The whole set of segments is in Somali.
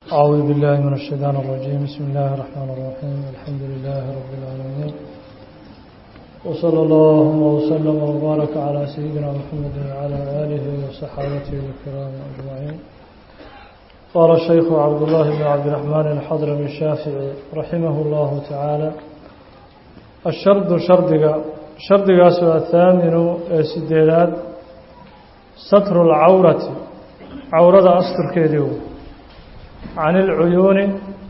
أعوذ بالله من الشيطان الرجيم بسم الله الرحمن الرحيم الحمد لله رب العالمين وصلى اللهم وسلم وبارك على سيدنا محمد وعلى آله وصحابته الكرام أجمعين قال الشيخ عبد الله بن عبد الرحمن الحضرمي الشافعي رحمه الله تعالى الشرد شردق شردق سوى الثامن سديلات ستر العورة عورة أستر كيديو can ilcuyuuni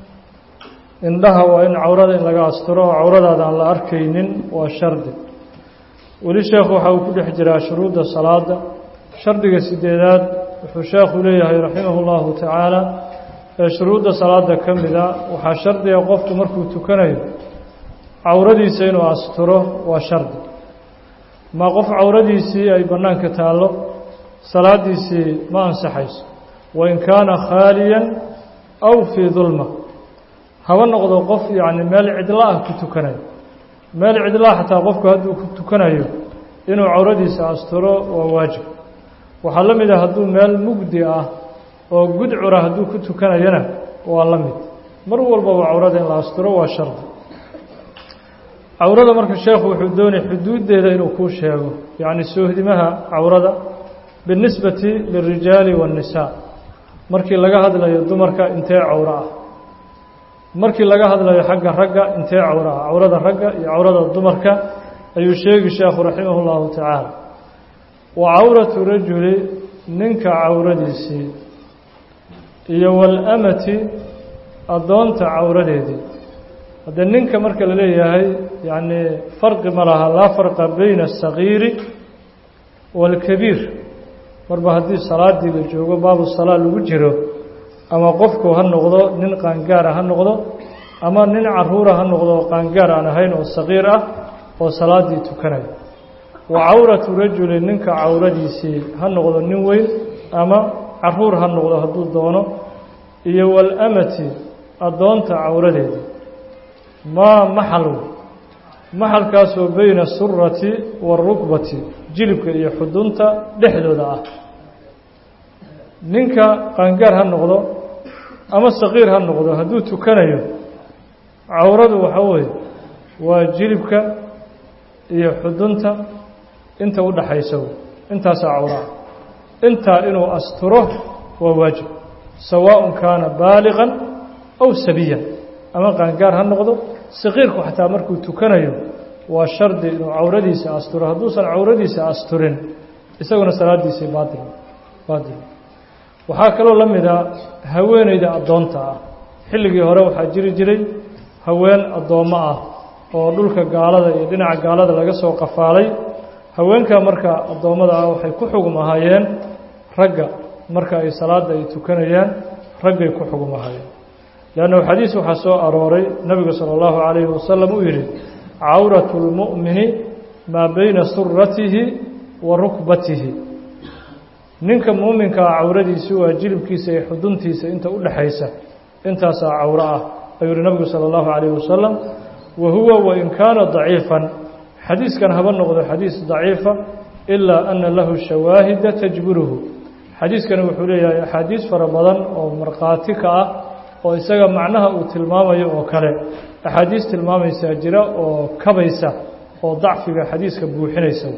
indhaha waa in cawrada in laga asturo oo cawradaada aan la arkaynin waa shardi weli sheekhu waxa uu ku dhex jiraa shuruudda salaada shardiga sideedaad wuxuu sheekhu leeyahay raximahu llahu tacaala ee shuruudda salaada ka mida waxaa shardiga qofku markuu tukanayo cawradiisa inuu asturo waa shardi ma qof cawradiisii ay bannaanka taallo salaadiisii ma ansaxayso wain kaana khaaliyan aw fii dulma haba noqdo qof yacni meel cidla ah ku tukanayo meel cidla xataa qofku hadduu ku tukanayo inuu cawradiisa asturo waa waajib waxaa la mid ah hadduu meel mugdi ah oo gudcura hadduu ku tukanayana waa la mid mar walbaba cawrada in la asturo waa shardi cawrada marka sheekhu wuxuu doonay xuduuddeeda inuu kuu sheego yacni soohdimaha cawrada binisbati lilrijaali waannisaa markii laga hadlayo dumarka intee cawro ah markii laga hadlayo xagga ragga intee cawro ah cawrada ragga iyo cawrada dumarka ayuu sheegi sheekhu raximahu llahu tacaala wa cawratu rajuli ninka cawradiisii iyo walamati addoonta cawradeedii haddee ninka marka la leeyahay yacni farqi ma laha laa farqa bayna asagiiri waalkabiir marba haddii salaadii la joogo baabu salaa lagu jiro ama qofku ha noqdo nin qaangaara ha noqdo ama nin caruura ha noqdo oo qaangaar aan ahayn oo saqiir ah oo salaadii tukanaya wa cawratu rajuli ninka cawradiisii ha noqdo nin weyn ama caruur ha noqdo hadduu doono iyo walamati addoonta cawradeedii maa maxal maxalkaasoo beyna asurati waarukbati jilibka iyo xudunta dhexdooda ah ninka qaangaar ha noqdo ama saqiir ha noqdo hadduu tukanayo cawradu waxa weeye waa jilibka iyo xudunta inta u dhaxaysa intaasaa cawraa intaa inuu asturo waa waajib sawaaءun kaana baaliqan aw sabiyan ama qaangaar ha noqdo saqiirku xataa markuu tukanayo waa shardi inuu cawradiisa asturo hadduusan cawradiisa asturin isaguna salaadiisii baatil baatil waxaa kaloo la mida haweeneyda addoonta ah xilligii hore waxaa jiri jiray haween addoommo ah oo dhulka gaalada iyo dhinaca gaalada laga soo qafaalay haweenka marka addoommada ah waxay ku xugum ahaayeen ragga marka ay salaadda ay tukanayaan raggay ku xugum ahaayeen leannahu xadiis waxaa soo arooray nebigu sala allahu calayhi wasalam uu yidhi cawratu lmu'mini maa beyna suratihi wa rukbatihi ninka muuminkaa cawradiisi waa jilibkiisa iyo xuduntiisa inta u dhexaysa intaasaa cawro ah ayuu yihi nabigu sala allahu calayhi wasalam wa huwa wain kaana daciifan xadiiskan haba noqdo xadiis daciifa ilaa ana lahu shawaahida tajburuhu xadiiskani wuxuu leeyahay axaadiis fara badan oo markhaati ka ah oo isaga macnaha uu tilmaamayo oo kale axaadiis tilmaamaysaa jira oo kabaysa oo dacfiga xadiiska buuxinaysa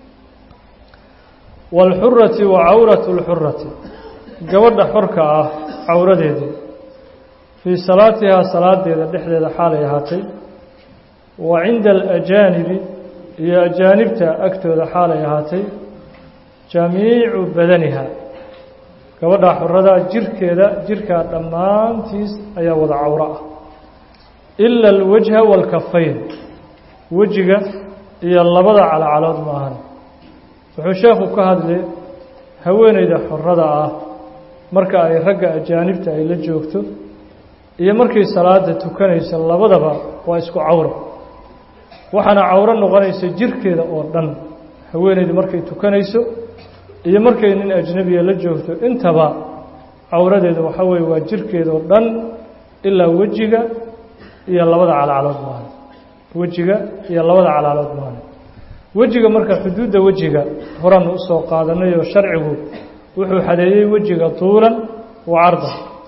waalxurati wa cawratu lxurati gabadha xorka ah cawradeedii fii salaatihaa salaadeeda dhexdeeda xaalay ahaatay wa cinda alajaanibi iyo ajaanibta agtooda xaalay ahaatay jamiicu badaniha gabadha xorada jirkeeda jirkaa dhammaantiis ayaa wada cawro ah ila alwajha waalkafayn wejiga iyo labada calacalood ma ahan wuxuu sheekhu ka hadlay haweeneyda xorada ah marka ay ragga ajaanibta ay la joogto iyo markay salaada tukanayso labadaba waa isku cawro waxaana cawro noqonaysa jirkeeda oo dhan haweeneyda markay tukanayso iyo markay nin ajnabiya la joogto intaba cawradeeda waxaa weeye waa jirkeeda oo dhan ilaa wejiga iyo labada calacalood maahan wejiga iyo labada calacalood maahan wejiga marka xuduudda wejiga horan usoo qaadanay oo sharcigu wuxuu xadeeyey wejiga tuulan wa cardan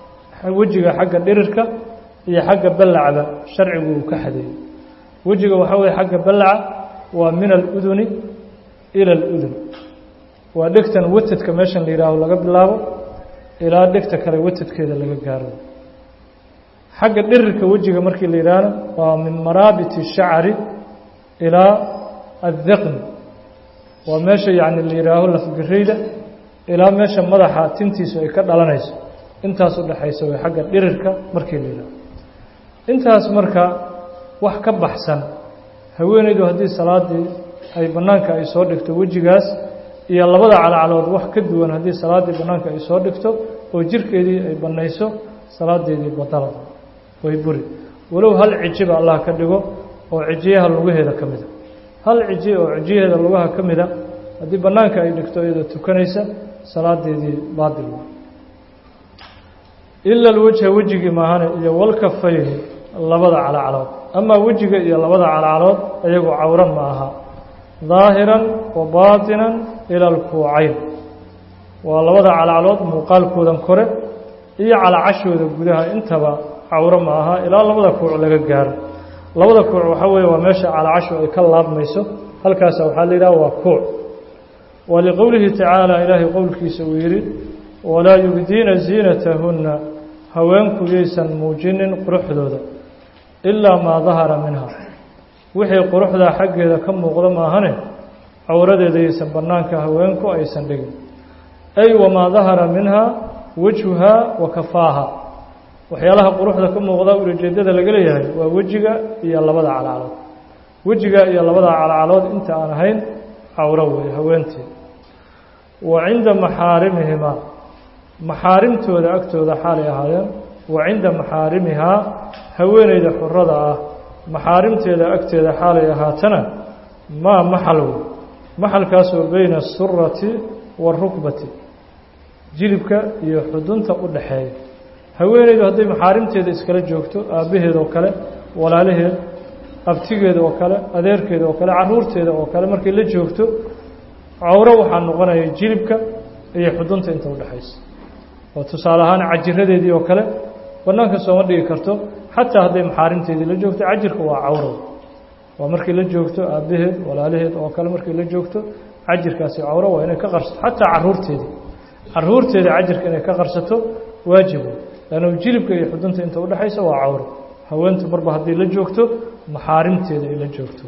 wejiga xagga dhirirka iyo xagga ballacda sharcigu uu ka xadeeyey wejiga waxaa weye xagga ballaca waa min aluduni ila aludun waa dhegtan watadka meeshan la yihaaho laga bilaabo ilaa dhegta kale watadkeeda laga gaaro xagga dhirirka wejiga markii la yidhaahno waa min maraabiti shacari ilaa addiqni waa meesha yacni la yidhaaho lafgarayda ilaa meesha madaxa tintiisu ay ka dhalanayso intaas u dhexaysa way xagga dhirirka markii la yidhaaho intaas marka wax ka baxsan haweenaydu haddii salaadii ay bannaanka ay soo dhigto wejigaas iyo labada calacalood wax ka duwan haddii salaaddii bannaanka ay soo dhigto oo jirkeedii ay bannayso salaadeedii badalada way buri walow hal cijiba allah ka dhigo oo cijiyaha lugaheeda ka mida hal ciji oo cijiyaheeda lugaha ka mida haddii bannaanka ay dhigto iyadoo tukanaysa salaadeedii baadil ila alwajha wejigii maahane iyo walkafayni labada calacalood amaa wejiga iyo labada calacalood iyagu cawran ma aha daahiran wa baatinan ila alkuucayn waa labada calacalood muuqaalkoodan kore iyo calacashooda gudaha intaba cawro ma aha ilaa labada kuuc laga gaaro labada kuuc waxaa weeye waa meesha calacashu ay ka laabmayso halkaasa waxaa la yidhaha waa kuuc wa liqowlihi tacaala ilaahay qowlkiisa uu yidhi walaa yubdiina ziinatahunna haweenku yaysan muujinin quruxdooda ilaa maa dahara minha wixii quruxdaa xaggeeda ka muuqda maahane cawradeeda yaysan bannaanka haweenku aysan dhigin ay wamaa dahara minha wajhuhaa wa kafaaha waxyaalaha quruxda ka muuqda ulajeedada laga leeyahay waa wejiga iyo labada calacalood wejiga iyo labada calacalood inta aan ahayn cawro weeye haweenteed wa cinda maxaarimihimaa maxaarimtooda agtooda xaalay ahaayeen wa cinda maxaarimihaa haweeneyda xurada ah maxaarimteeda agteeda xaalay ahaatana maa maxal wey maxalkaasoo beyna asurati waarukbati jilibka iyo xudunta u dhaxeeya haweeneydu hadday maxaarimteeda iskala joogto aabbaheed oo kale walaalaheed abtigeeda oo kale adeerkeeda oo kale caruurteeda oo kale markay la joogto cawro waxaa noqonaya jilibka iyo xudunta inta udhexaysa oo tusaale ahaan cajiradeedii oo kale bannaanka sooma dhigi karto xataa hadday maxaarimteedii la joogto cajirka waa cawro waa markay la joogto aabbaheed walaalaheed oo kale markay la joogto cajirkaasi cawro waa inay ka qarsato xataa caruurteedii caruurteeda cajirka inay ka qarsato waajib lannu jilibka iyo xudunta inta udhexaysa waa cawro haweentu marba hadday la joogto maxaarimteeda ay la joogto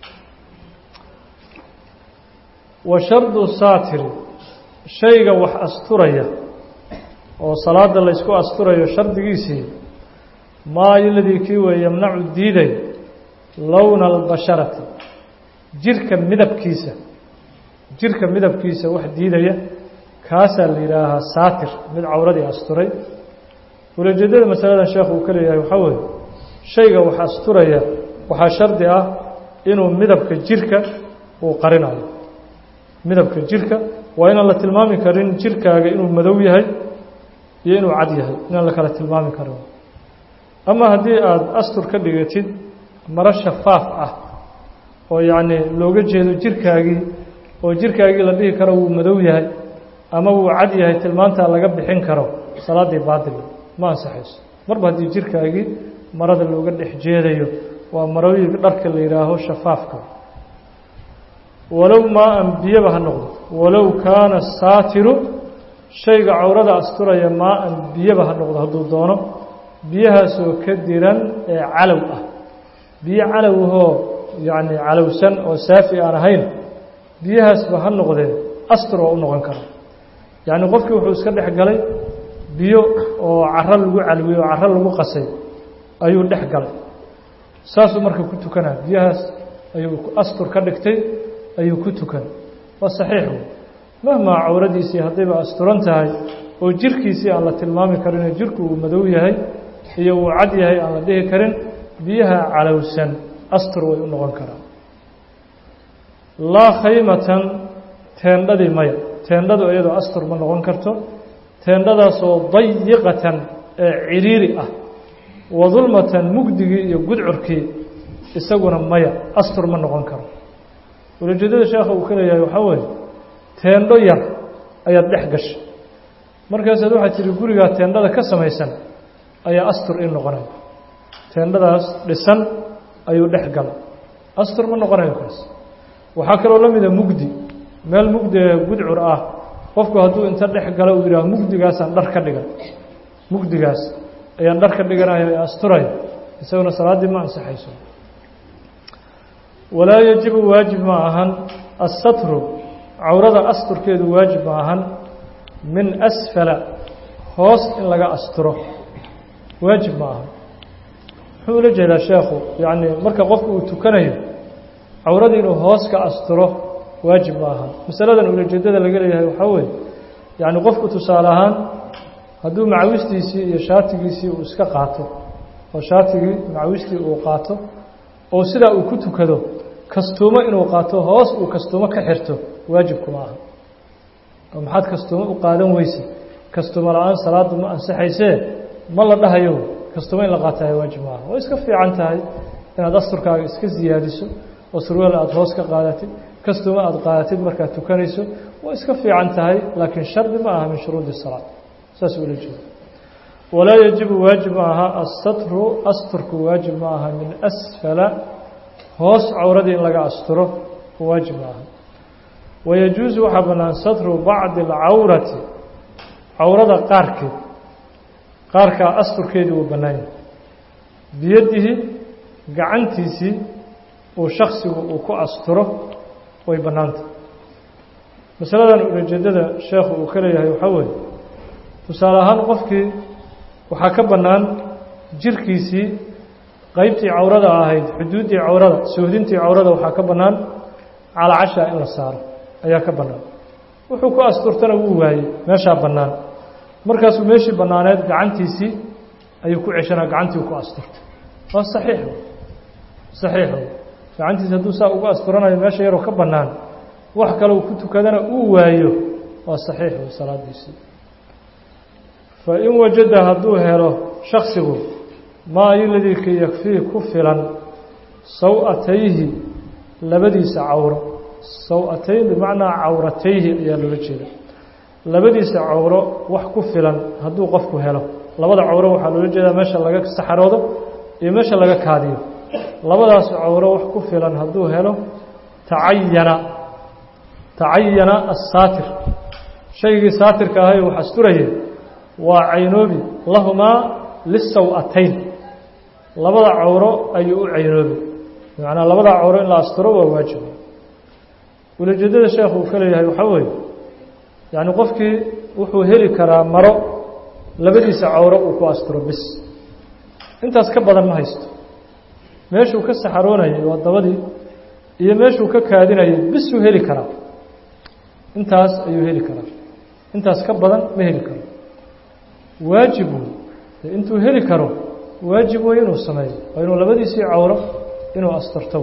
wa shardu saatiri shayga wax asturaya oo salaada laysku asturayo shardigiisii maa iladii kii weeye yamnacu diiday lowna albasharati jirka midabkiisa jirka midabkiisa wax diidaya kaasaa la yidhaahaa saatir mid cawradii asturay ulajeedada masaladan sheekhu uu ka leeyahay waxaa weeye shayga wax asturaya waxaa shardi ah inuu midabka jirka uu qarinayo midabka jirka waa inaan la tilmaami karin jirkaaga inuu madow yahay iyo inuu cad yahay inaan la kala tilmaami karin ama haddii aada astur ka dhigatid maro shafaaf ah oo yacni looga jeedo jirkaagii oo jirkaagii la dhihi karo wuu madow yahay ama wuu cad yahay tilmaantaa laga bixin karo salaaddii baadil ma ansaxayso marba haddii jirkaagii marada looga dhex jeedayo waa marooyinka dharka la yidhaaho shafaafka walow maa an biyaba ha noqdo walow kaana saatiru shayga cawrada asturaya maa an biyaba ha noqdo hadduu doono biyahaasoo ka diran ee calow ah biyo calowahoo yacni calowsan oo saafi aan ahayn biyahaasba ha noqdeen astur oo u noqon kara yacni qofkii wuxuu iska dhex galay biyo oo caro lagu calwiyey oo caro lagu qasay ayuu dhex galay saasuu marka ku tukanaa biyahaas ayuu astur ka dhigtay ayuu ku tukan waa saxiix wey mahmaa cawradiisii haddayba asturan tahay oo jirkiisii aan la tilmaami karinoo jirku uu madow yahay iyo uu cad yahay aan la dhihi karin biyaha calowsan astur way u noqon karaan laa khaymatan teendhadii maya teendhadu iyadoo astur ma noqon karto teendhadaasoo dayiqatan ee ciriiri ah wa dulmatan mugdigii iyo gudcurkii isaguna maya astur ma noqon karo ulajeedada sheekha uu ka leeyahay waxaa weeye teendho yar ayaad dhex gashay markaasaad waxaad tihi gurigaa teendhada ka samaysan ayaa astur ii noqonaya teendhadaas dhisan ayuu dhex gala astur ma noqonayo kaas waxaa kaloo la mida mugdi meel mugdi ee gudcur ah qofku hadduu inta dhex galo uu yidhaah mugdigaasaan dhar ka dhigan mugdigaas ayaan dhar ka dhiganayo ee asturaya isaguna salaaddii ma ansaxayso walaa yajibu waajib ma ahan assatru cawrada asturkeedu waajib ma ahan min asfala hoos in laga asturo waajib ma ahan muxuu ula jeedaa sheekhu yacni marka qofku uu tukanayo cawradii inuu hoos ka asturo waajib ma ahan masaladan ulajeedada laga leeyahay waxaa weeye yacni qofku tusaale ahaan hadduu macawistiisii iyo shaatigiisii uu iska qaato oo shaatigii macawistii uu qaato oo sidaa uu ku tukado kastuumo inuu qaato hoos uu kastuumo ka xirto waajibkuma aha oo maxaad kastuumo u qaadan weyse kastuumo la-aan salaadu ma ansaxaysee ma la dhahayo kastuumo in la qaatayo waajib maaha way iska fiican tahay inaad asturkaaga iska siyaadiso oo surweel aada hoos ka qaadatid kastuumo aada qaadatid markaad tukanayso way iska fiican tahay laakiin shardi ma aha min shuruudi salaad saas ula jeeda walaa yajibu waajib ma aha asatru asturku waajib ma aha min asfala hoos cawradii in laga asturo waajib ma aha wayajuusu waxaa bannaan satru bacdi alcawrati cawrada qaarkeed qaarkaa asturkeedii wuu bannaan yahay biyadihi gacantiisii uu shaksigu uu ku asturo way bannaantah masaladan ulajeedada sheekhu uu ka leeyahay waxaa weeye tusaale ahaan qofkii waxaa ka bannaan jirkiisii qaybtii cawrada ahayd xuduuddii cawrada sohdintii cawrada waxaa ka bannaan calacasha in la saaro ayaa ka bannaan wuxuu ku asturtana wuu waayey meeshaa bannaan markaasuu meeshii bannaaneed gacantiisii ayuu ku ceshanaa gacantii ku asturtay waa saxiix saxiix gacantiisi hadduu saa ugu asturanayo meesha yaroo ka bannaan wax kale uu ku tukadana uu waayo waa saxiix salaadiisii fa in wajada hadduu helo shaksigu maa iladii ka yakfii ku filan saw-atayhi labadiisa cawro saw-atayn bimacnaa cawratayhi ayaa loola jeeda labadiisa cawro wax ku filan hadduu qofku helo labada cawro waxaa loola jeedaa meesha laga saxaroodo iyo meesha laga kaadiyo labadaas cawro wax ku filan hadduu helo tacayana tacayana assaatir shaygii saatirka ahay wax asturaya waa caynoobi lahumaa lisaw-atayn labada cawro ayuu u caynoobi bimacnaa labada cawro in la asturo waa waajib ulajeedada sheekhu uu ka leeyahay waxaa weeye yacni qofkii wuxuu heli karaa maro labadiisa cawro uu ku asturo bis intaas ka badan ma haysto meeshuu ka saxaroonayay waa dabadii iyo meeshuu ka kaadinayay bisuu heli karaa intaas ayuu heli karaa intaas ka badan ma heli karo waajibu intuu heli karo waajib wey inuu sameeyo waa inuu labadiisii cawro inuu asturto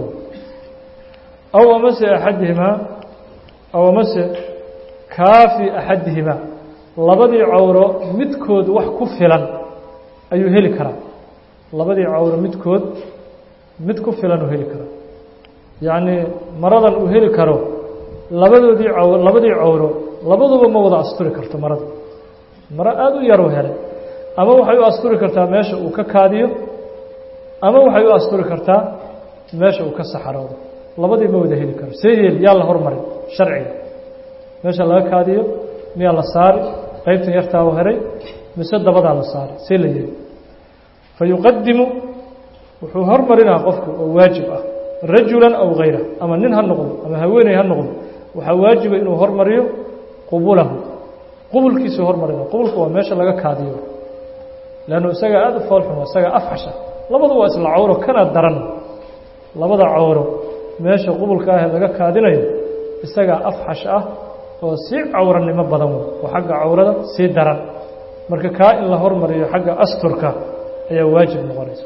aw amase axadihimaa aw amase kaafi axadihimaa labadii cawro midkood wax ku filan ayuu heli karaa labadii cawro midkood mid ku filan uu heli karaa yacnii maradan uu heli karo labadoodii caw labadii cawro labaduba ma wada asturi karto marada maro aada u yaruu helay ama waxay u asturi kartaa meesha uu ka kaadiyo ama waxay u asturi kartaa meesha uu ka saxaroodo labadii ma wada heli karo see yeeli yaa la hormarin sharciga meesha laga kaadiyo miyaa la saari qaybtan yartaa u heray mise dabadaa la saari see la yeeli fa yuqadimu wuxuu hormarinaa qofku oo waajib ah rajulan aw hayra ama nin ha noqdo ama haweeney ha noqdo waxaa waajiba inuu hormariyo qubulahu qubulkiisuu hormarina qubulka waa meesha laga kaadiyo leannu isagaa aada u foolxuma isagaa afxasha labadu waa isla cawro kana daran labada cawro meesha qubulka ah ee laga kaadinayo isagaa afxash ah oo sii cawranimo badan wey oo xagga cawrada sii daran marka kaa in la hormariyo xagga asturka ayaa waajib noqonaysa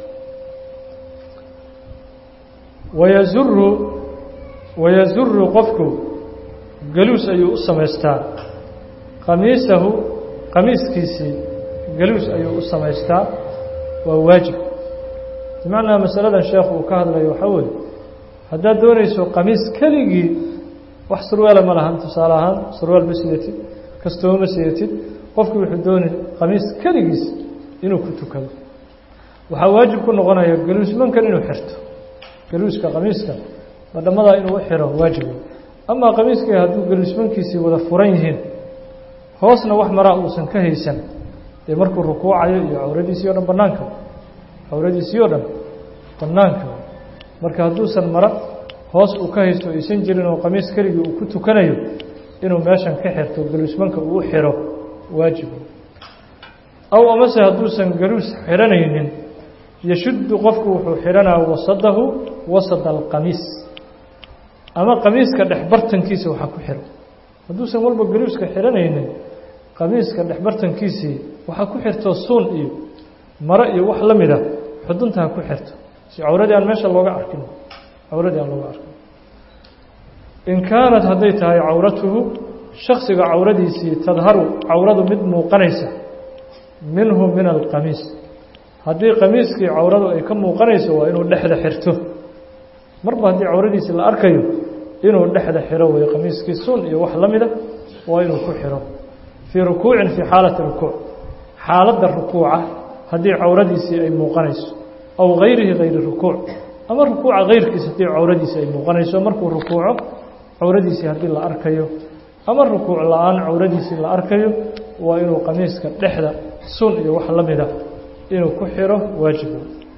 wayazuru wayazuru qofku galuus ayuu u samaystaa qamiisahu qamiiskiisii galuus ayuu u samaystaa waa waajib bimacnaa masaladan sheekhu uu ka hadlayo waxaa weeye haddaad doonayso qamiis keligii wax surweela ma lahan tusaale ahaan surweel ma sidatid kastooma sidatid qofku wuxuu doonay qamiis keligiis inuu ku tukado waxaa waajib ku noqonaya galuusmankan inuu xirto galuuska qamiiska badhamadaa inuu u xiro waajib amaa qamiiskii hadduu galuusmankiisii wada furan yihiin hoosna wax maraa uusan ka haysan dee markuu rukuucayo iyo cawradiisii o dhan banaanka cawradiisii oo dhan banaanka marka hadduusan mara hoos uu ka haysto aysan jirin oo qamiis keligii uu ku tukanayo inuu meeshan ka xirto galuusmanka uu u xiro waajib aw amase hadduusan galuus xiranaynin yashuddu qofku wuxuu xidhanaa wasadahu wasada alqamiis ama qamiiska dhexbartankiisa waxaa ku xiro hadduusan walba galuuska xidhanaynin qamiiska dhexbartankiisii waxaa ku xirto suun iyo maro iyo wax la mida xudunta ha ku xirto si cawradii aan meesha looga arkin cawradii aan looga arkin in kaanat hadday tahay cawratuhu shaksiga cawradiisii tadharu cawradu mid muuqanaysa minhu min alqamiis haddii qamiiskii cawradu ay ka muuqanayso waa inuu dhexda xirto marba haddii cawradiisii la arkayo inuu dhexda xiro way qamiiskii sun iyo wax la mida waa inuu ku xiro fii rukuucin fii xaalati rukuuc xaaladda rukuuca haddii cawradiisii ay muuqanayso aw gayrihi gayri rukuuc ama rukuuca kayrkiisa haddii cawradiisii ay muuqanayso markuu rukuuco cawradiisii haddii la arkayo ama rukuuc la-aan cawradiisii la arkayo waa inuu qamiiska dhexda sun iyo wax la mida inuu ku xiro waajiba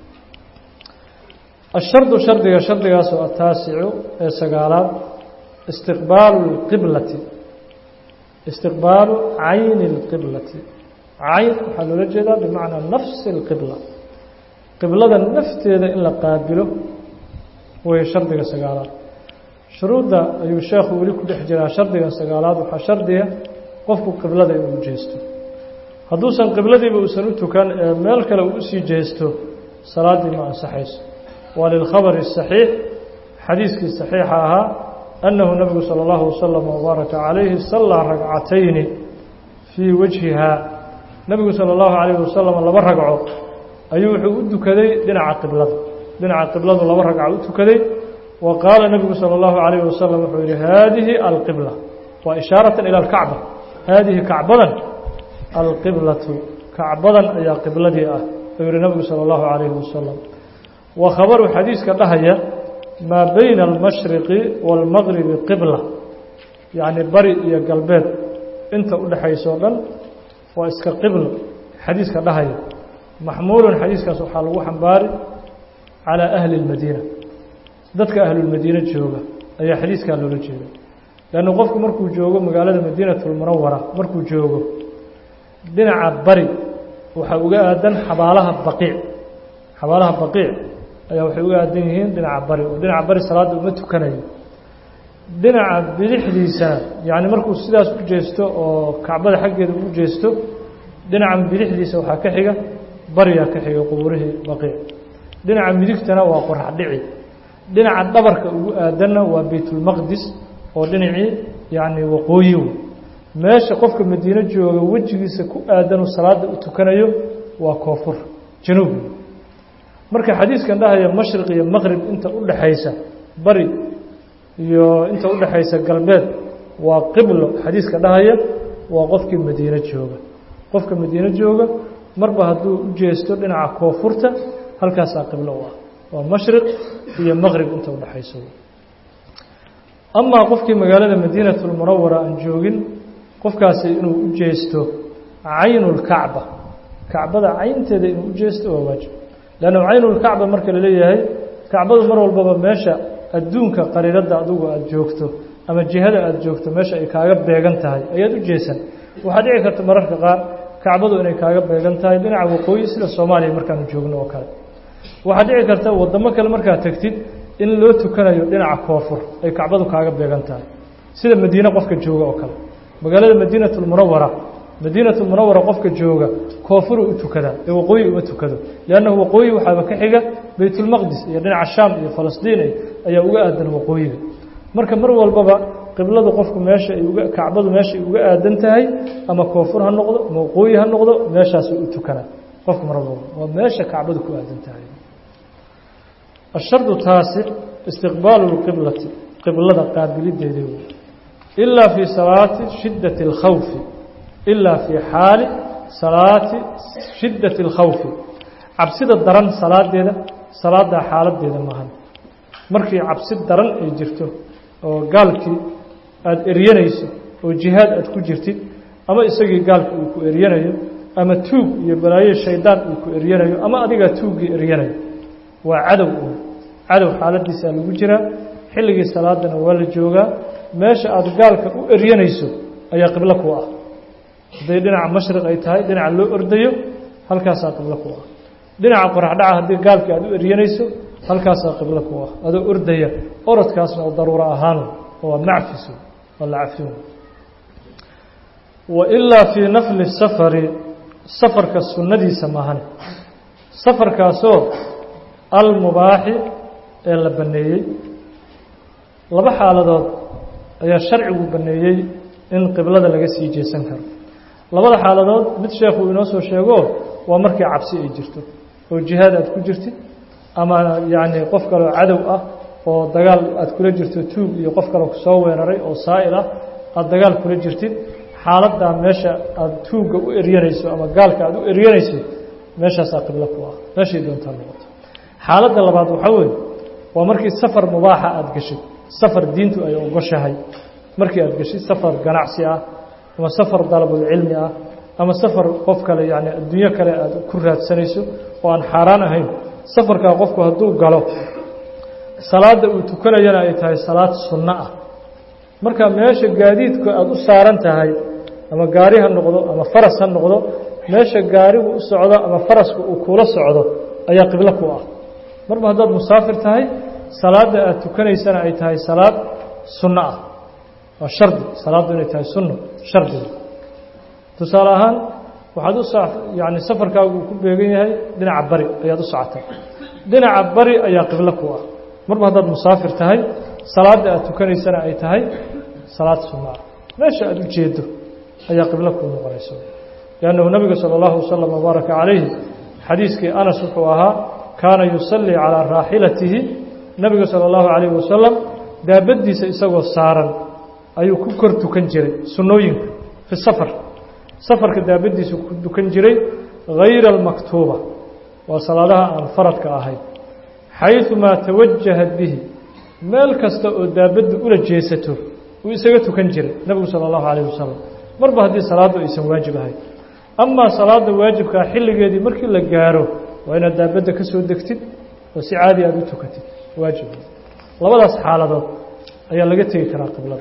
ashardu shardiga shardigaasoo ataasicu ee sagaalaad istiqbaalu اlqiblati istiqbaalu cayni اlqiblati cayn waxaa loola jeedaa bimacnaa nafsi اlqibla qiblada nafteeda in la qaabilo way shardiga sagaalaad shuruudda ayuu sheekhu weli ku dhex jiraa shardiga sagaalaad waxaa shardiga qofku qiblada inuu jeesto hadduusan qibladiiba uusan u tukan ee meel kale uu usii jeesto salaaddii ma ansaxayso waa lilkhabari الصaxiix xadiiskii صaxiixa ahaa annahu nabigu salى اllahu wasalam wbaaraka calayhi sallaa ragcatayni fii wajhihaa nebigu salى اllahu calayhi wasalam laba ragco ayuu wuxuu u tukaday dhinaca qiblada dhinaca qibladu laba ragca u tukaday wa qaala nebigu salى اllahu calayhi wasalam wuxuu yihi haadihi alqibla waa ishaaratan ilى اlkacba haadihi kacbadan alqiblatu kacbadan ayaa qibladii ah ayuu yihi nabigu salى اllahu calayhi wasalam wa khabaru xadiiska dhahaya maa bayna almashriqi wاlmagribi qibla yacni bari iyo galbeed inta u dhexayso o dhan waa iska qiblo xadiiska dhahaya maxmuulun xadiiskaas waxaa lagu xambaari calaa ahli اlmadiina dadka ahlulmadiine jooga ayaa xadiiskaa loola jeeda leannu qofku markuu joogo magaalada madiinatulmunawara markuu joogo dhinaca bari waxaa uga aadan xabaalaha baqiic xabaalaha baqiic ayaa waxay uga aadan yihiin dhinaca bari oo dhinaca bari salaadda uma tukanayo dhinaca bidixdiisana yacni markuu sidaas u jeesto oo kacbada xaggeeda u jeesto dhinaca bidixdiisa waxaa ka xiga bariyaa ka xiga qubuurihii baqiic dhinaca midigtana waa qorax dhici dhinaca dhabarka ugu aadanna waa baytulmaqdis oo dhinacii yacni waqooyi meesha qofka madiino jooga wejigiisa ku aadanuu salaada u tukanayo waa koonfur januub marka xadiiskan dhahaya mashriq iyo maqrib inta u dhaxaysa bari iyo inta u dhaxaysa galbeed waa qiblo xadiiska dhahaya waa qofkii madiino jooga qofka madiino jooga marba hadduu u jeesto dhinaca koonfurta halkaasaa qiblo u ah waa mashriq iyo maqrib inta u dhaxaysa amaa qofkii magaalada madiinatulmunawara aan joogin qofkaasi inuu u jeesto caynulkacba kacbada caynteeda inuu u jeesto waa waajib leanna caynulkacba marka la leeyahay kacbadu mar walbaba meesha adduunka qariiradda adugu aada joogto ama jihada aada joogto meesha ay kaaga beegan tahay ayaad u jeesan waxaa dhici karta mararka qaar kacbadu inay kaaga beegan tahay dhinaca waqooyi sida soomaaliya markaanu joogno oo kale waxaa dhici karta waddamo kale markaad tegtid in loo tukanayo dhinaca koonfur ay kacbadu kaaga beegan tahay sida madiine qofka jooga oo kale magaalada madiinatulmunawara madiinatulmunawara qofka jooga koonfuruu u tukadaa ee waqooyi uma tukado liannahu waqooyi waxaaba ka xiga baytulmaqdis iyo dhinaca shaam iyo falastiin ayaa uga aadan waqooyiga marka mar walbaba qibladu qofku meesha ay uga kacbadu meeshaay uga aadan tahay ama koonfur ha noqdo ama waqooyi ha noqdo meeshaasuu u tukanaa qofku mar walbaba waa meesha kacbadu ku aadan tahay ashardu taasic istiqbaalu lqiblati qiblada qaabilideedii wey ilaa fii salaati shiddati اlkhawfi ilaa fii xaali salaati shiddati اlkhawfi cabsida daran salaadeeda salaaddaa xaaladeeda maahan markii cabsi daran ay jirto oo gaalkii aada eryanayso oo jihaad aad ku jirtid ama isagii gaalka uu ku eryanayo ama tuug iyo balaayo shaydaan uu ku eryanayo ama adigaa tuuggii eryanayo waa cadow un cadow xaaladiisaa lagu jiraa xilligii salaadana waa la joogaa meesha aada gaalka u eryanayso ayaa qiblo ku ah hadday dhinaca mashriq ay tahay dhinaca loo ordayo halkaasaa qiblo ku ah dhinaca qoraxdhaca haddii gaalka aada u eryanayso halkaasaa qiblo ku ah adoo ordaya orodkaasna oo daruuro ahaan waa macfis waa la cafin wa ilaa fii nafli safari safarka sunnadiisa maahane safarkaasoo almubaaxi ee la banneeyey laba xaaladood ayaa sharcigu banneeyey in qiblada laga sii jeesan karo labada xaaladood mid sheekuu inoo soo sheego waa markii cabsi ay jirto oo jihaad aad ku jirtid ama yacni qof kaleo cadow ah oo dagaal aad kula jirto tuug iyo qof kaleo kusoo weeraray oo saa'il ah aada dagaal kula jirtid xaaladdaa meesha aada tuugga u eryanayso ama gaalka aada u eryanayso meeshaasaa qiblo ku ah meeshay doontaa noqoto xaaladda labaad waxaa weeye waa markii safar mubaaxa aada geshid safar diintu ay ogoshahay markii aada geshid safar ganacsi ah ama safar dalabulcilmi ah ama safar qof kale yacni adduunyo kale aada ku raadsanayso oo aan xaaraan ahayn safarkaa qofku hadduu galo salaadda uu tukanayana ay tahay salaad sunno ah marka meesha gaadiidku aada u saaran tahay ama gaari ha noqdo ama faras ha noqdo meesha gaarigu u socdo ama faraska uu kula socdo ayaa qiblo ku ah marba haddaad musaafir tahay salaadda aada tukanaysana ay tahay salaad sunno ah waa shardi salaaddu inay tahay sunno shardiga tusaale ahaan waxaad u yani safarkaagu uu ku beegan yahay dhinaca bari ayaad u socotaa dhinaca bari ayaa qiblo ku ah marba haddaad musaafir tahay salaadda aada tukanaysana ay tahay salaad sunno ah meesha aada u jeedo ayaa qiblo kuu noqonaysa liannahu nabiga sala allahu wasalam wabaaraka calayhi xadiiskii anas wuxuu ahaa kaana yusallii calaa raaxilatihi nabiga sala allahu calayhi wasalam daabaddiisa isagoo saaran ayuu ku kor tukan jiray sunnooyinka fi safar safarka daabaddiisa ku tukan jiray hayra almaktuuba waa salaadaha aan faradka ahayn xayumaa tawajahat bihi meel kasta oo daabaddu ula jeesato uu isaga tukan jiray nebigu sala allahu calayh wasalam marba haddii salaaddu aysan waajib ahayn amaa salaadda waajibkaa xilligeedii markii la gaaro waa inaad daabadda ka soo degtid oo si caadi aada u tukatid waajib labadaas xaaladood ayaa laga tegi karaa qiblada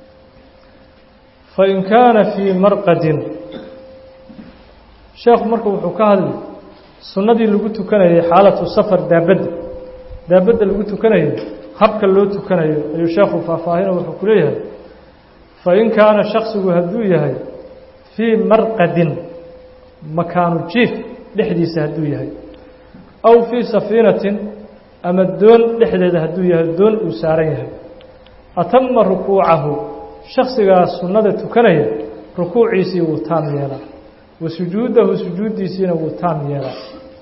fain kaana fii marqadin sheekhu marka wuxuu ka hadli sunnadii lagu tukanayay xaalatu safar daabadda daabadda lagu tukanayo habka loo tukanayo ayuu sheekhu faahfaahino wuxuu ku leeyahay fain kaana shaksigu hadduu yahay fii marqadin makaanu jiif dhexdiisa hadduu yahay aw fii safiinatin ama doon dhexdeeda hadduu yahay doon uu saaran yahay atama rukuucahu shaksigaas sunnada tukanaya rukuuciisii wuu taam yeelaa wa sujuudahu sujuuddiisiina wuu taam yeelaa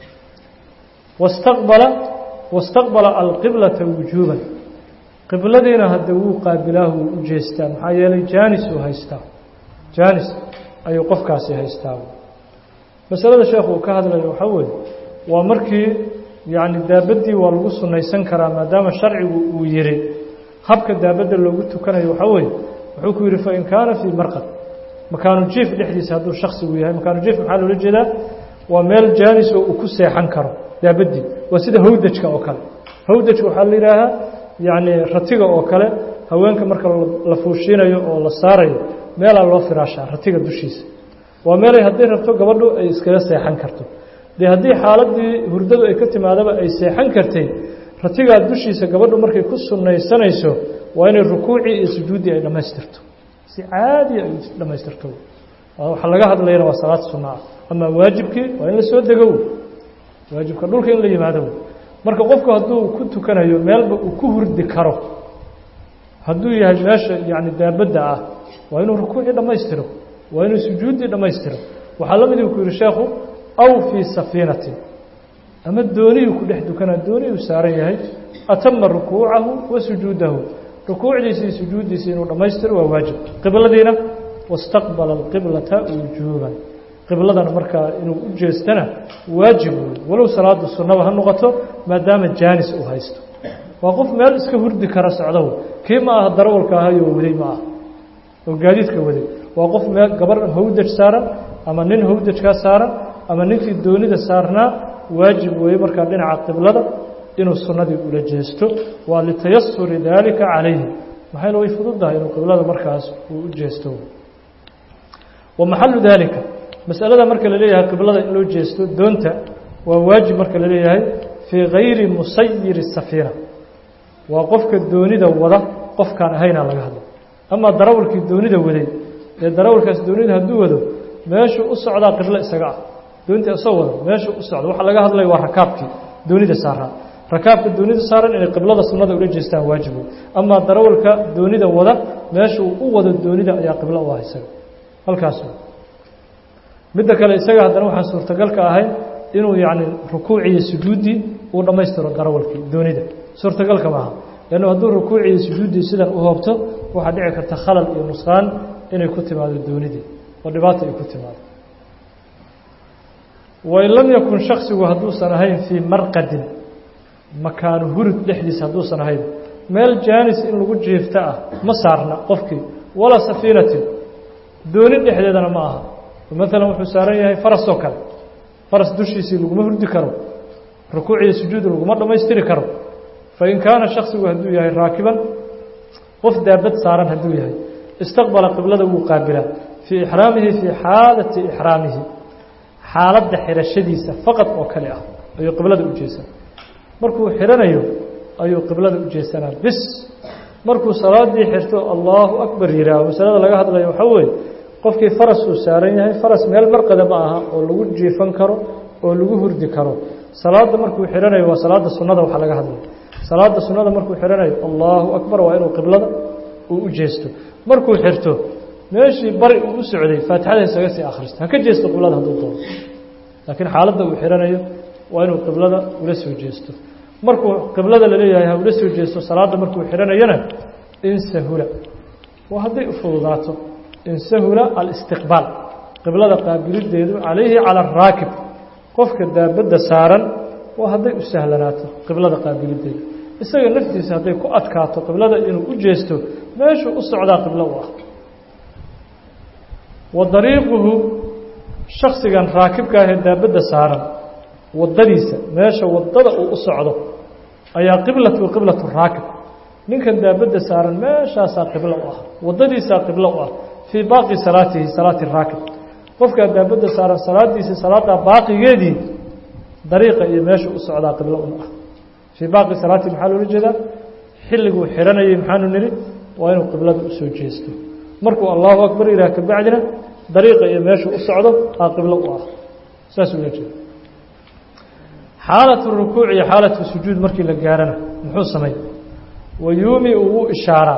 wastaqbala wastaqbala alqiblata wujuuban qibladiina hadda wuu qaabilaahu wuu u jeestaa maxaa yeelay jaanis uu haystaa jaanis ayuu qofkaasi haystaa masalada sheekhu uu ka hadlayo waxaa weeye waa markii yacni daabaddii waa lagu sunnaysan karaa maadaama sharcigu uu yihi habka daabadda loogu tukanayo waxaa weeye wuxuu ku yidhi fain kaana fii marqad makaanu jiif dhexdiisa hadduu shaksigu yahay makaanu jiif maxaa loola jeedaa waa meel jaanis oo uu ku seexan karo daabaddii waa sida hawdajka oo kale hawdajka waxaa la yidhaahaa yacni ratiga oo kale haweenka marka la fuushiinayo oo la saarayo meelaa loo firaashaa ratiga dushiisa waa meelay hadday rabto gabadhu ay iskaga seexan karto dee haddii xaaladii hurdadu ay ka timaadaba ay seexan kartay ratigaa dushiisa gabadhu markay ku sunnaysanayso waa inay rukuucii iyo sujuuddii ay dhammaystirto si caadiya ay dhammaystirto waxa laga hadlayana waa salaad sunna ah amaa waajibkii waa in la soo dego waajibka dhulka in la yimaado marka qofku hadduu ku tukanayo meelba uu ku hurdi karo hadduu yahay meesha yacni daabadda ah waa inuu rukuucii dhammaystiro waa inuu sujuuddii dhammaystiro waxaa la midii ku yihi sheekhu aw fii safiinatin ama dooniyuu ku dhex dukanaa dooniyuu saaran yahay atama rukuucahu wa sujuudahu rukuucdiisii sujuuddiisii inuu dhammaystiro waa waajib qibladiina wastaqbala alqiblata wujuuban qibladan markaa inuu u jeestana waajib wey walow salaada sunnaba ha noqoto maadaama jaanis uu haysto waa qof meel iska hurdi kara socdow kii ma aha darawalka ahayoo waday ma aha oo gaadiidka waday waa qof meel gabar hawdaj saaran ama nin hawdajkaa saaran ama ninkii doonida saarnaa waajib weeye markaa dhinaca qiblada inuu sunnadii ula jeesto waa litayasuri daalika calayhi maxayna way fududdahay inuu qiblada markaas uu u jeesto wa maxalu daalika masalada marka la leeyahay qiblada in loo jeesto doonta waa waajib marka la leeyahay fii gayri musayiri safiina waa qofka doonida wada qofkaan ahaynaa laga hadla amaa darawalkii doonida waday ee darawalkaas doonida hadduu wado meeshuu u socdaa qiblo isaga ah doontii isoo wada meeshuu u socda waxaa laga hadlaya waa rakaabkii doonida saaraa rakaabka doonida saaran inay qiblada sunnada ula jeestaan waajib wey amaa darawalka doonida wada meeshuu u wado doonida ayaa qiblo u ah isaga halkaas midda kale isaga haddana waxaan suurtagalka ahayn inuu yacni rukuuciyo sujuuddii uu dhammaystiro darawalkii doonida suurtagalka maaha leannu hadduu rukuuciyo sujuuddii sidan u hoobto waxaa dhici karta khalal iyo nusqaan inay ku timaado doonidii oo dhibaata ay ku timaado wain lam yakun shaksigu hadduusan ahayn fii marqadin makaanu hurud dhexdiisa hadduusan ahayn meel jaanis in lagu jiifta ah ma saarna qofkii walaa safiinatin dooni dhexdeedana ma aha maalan wuxuu saaran yahay farasoo kale faras dushiisii laguma hurdi karo rukuuciyo sujuud laguma dhammaystiri karo fain kaana shaksigu hadduu yahay raakiban qof daabad saaran hadduu yahay istaqbala qiblada wuu qaabilaa fii ixraamihi fii xaalati ixraamihi xaaladda xirashadiisa faqad oo kale ah ayuu qiblada u jeesan markuu xidhanayo ayuu qiblada u jeesanaa bis markuu salaadii xirto allaahu akbar yihaaho masalada laga hadlayo waxaa weeye qofkii faras uu saaran yahay faras meel marqada ma aha oo lagu jiifan karo oo lagu hurdi karo salaadda markuu xidhanayo waa salaada sunnada waxaa laga hadlaya salaada sunnada markuu xidhanayo allaahu akbar waa inuu qiblada uu u jeesto markuu xirto meeshii bari uu u socday faatixada isaga sii akhristo ha ka jeesto qiblada hadduu doono laakiin xaaladda uu xidhanayo waa inuu qiblada ula soo jeesto markuu qiblada laleeyahay ha ula soo jeesto salaadda markuu xidhanayana in sahula waa hadday u fududaato in sahula alistiqbaal qiblada qaabilideedu calayhi cala araakib qofka daabadda saaran waa hadday u sahlanaato qiblada qaabilideedu isaga naftiisa hadday ku adkaato qiblada inuu u jeesto meeshuu u socdaa qiblo u ah wa dariiquhu shaksigan raakibka ahee daabadda saaran waddadiisa meesha waddada uu u socdo ayaa qiblatu qiblatu raakib ninkan daabadda saaran meeshaasaa qiblo u ah waddadiisaa qiblo u ah fii baaqi salaatihi salaati raakib qofkaa daabadda saaran salaadiisii salaaddaa baaqigeedii dariiqa iyo meesha u socdaa qiblo un ah fii baaqi salaatihi maxaa loola jeedaa xilliguu xidhanayay maxaanu nidhi waa inuu qiblada u soo jeesto markuu allahu akbar yidhaah kabacdina dariiqa iyo meeshu u socdo aa qiblo u ah saasuu ula jeeda xaalatu rukuuc iyo xaalatu sujuud markii la gaarana muxuu samay wayuumi uu ishaaraa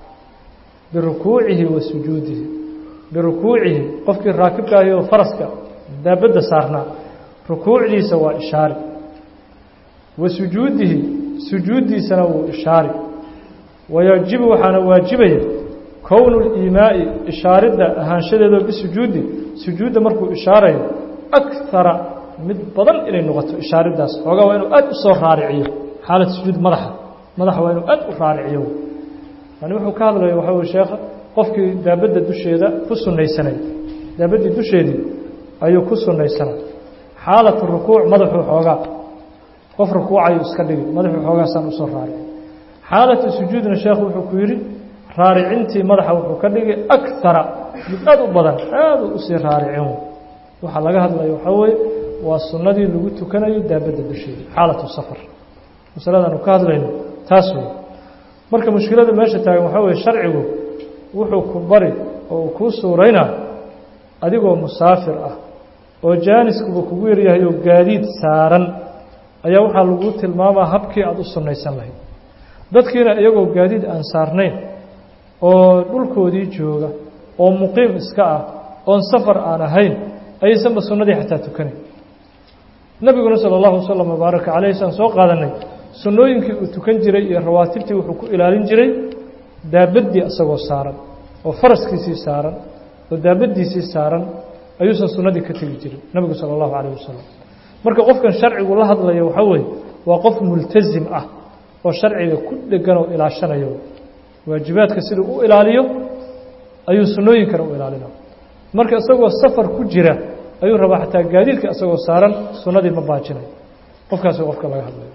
birukuucihi wa sujuudihi birukuucihi qofkii raakibka ahi oo faraska daabadda saarnaa rukuucdiisa waa ishaari wa sujuudihi sujuuddiisana wuu ishaari wayajibu waxaana waajibaya kownu liimaa'i ishaaridda ahaanshadeedoo bisujuudi sujuudda markuu ishaarayo akara mid badan inay noqoto ishaariddaas xoogaa waa inuu aad u soo raariciyo xaalad sujuud madaxa madaxa waa inuu aad u raariciyo yani wuxuu ka hadlaya waxaa weye sheekha qofkii daabadda dusheeda ku sunnaysanay daabaddii dusheedii ayuu ku sunnaysanay xaalatu rukuuc madaxuu xoogaa qof rukuucayuu iska dhigi madaxuu xoogaasaan usoo raarici xaalatu sujuudna sheekhu wuxuu ku yidhi raaricintii madaxa wuxuu ka dhigay akara mid aad u badan aad u usii raaricin waxaa laga hadlaya waxaa weeye waa sunnadii lagu tukanayo daabadda dusheeda xaalatu safar masaladaanu ka hadlayno taas wey marka mushkilada meesha taagan waxaa weye sharcigu wuxuu ku bari oo uu kuu suuraynaa adigoo musaafir ah oo jaaniskuba kugu yaryahay oo gaadiid saaran ayaa waxaa lagu tilmaamaa habkii aada u sunnaysan lahayd dadkiina iyagoo gaadiid aan saarnayn oo dhulkoodii jooga oo muqiim iska ah oon safar aan ahayn ayaysanba sunnadii xataa tukanayn nebiguna sala allahu wasalam wabaaraka caleyh saan soo qaadanay sunnooyinkii uu tukan jiray iyo rawaatibtii wuxuu ku ilaalin jiray daabaddii isagoo saaran oo faraskiisii saaran oo daabaddiisii saaran ayuusan sunnadii ka tegi jirin nebigu sala allahu calayh wasalam marka qofkan sharcigu la hadlaya waxaa weeye waa qof multasim ah oo sharciga ku dhegan oo ilaashanayo waajibaadka siduu u ilaaliyo ayuu sunnooyinkana u ilaalina marka isagoo safar ku jira ayuu rabaa xataa gaadiidka isagoo saaran sunnadii ma baajinayo qofkaasi qofka laga hadlayo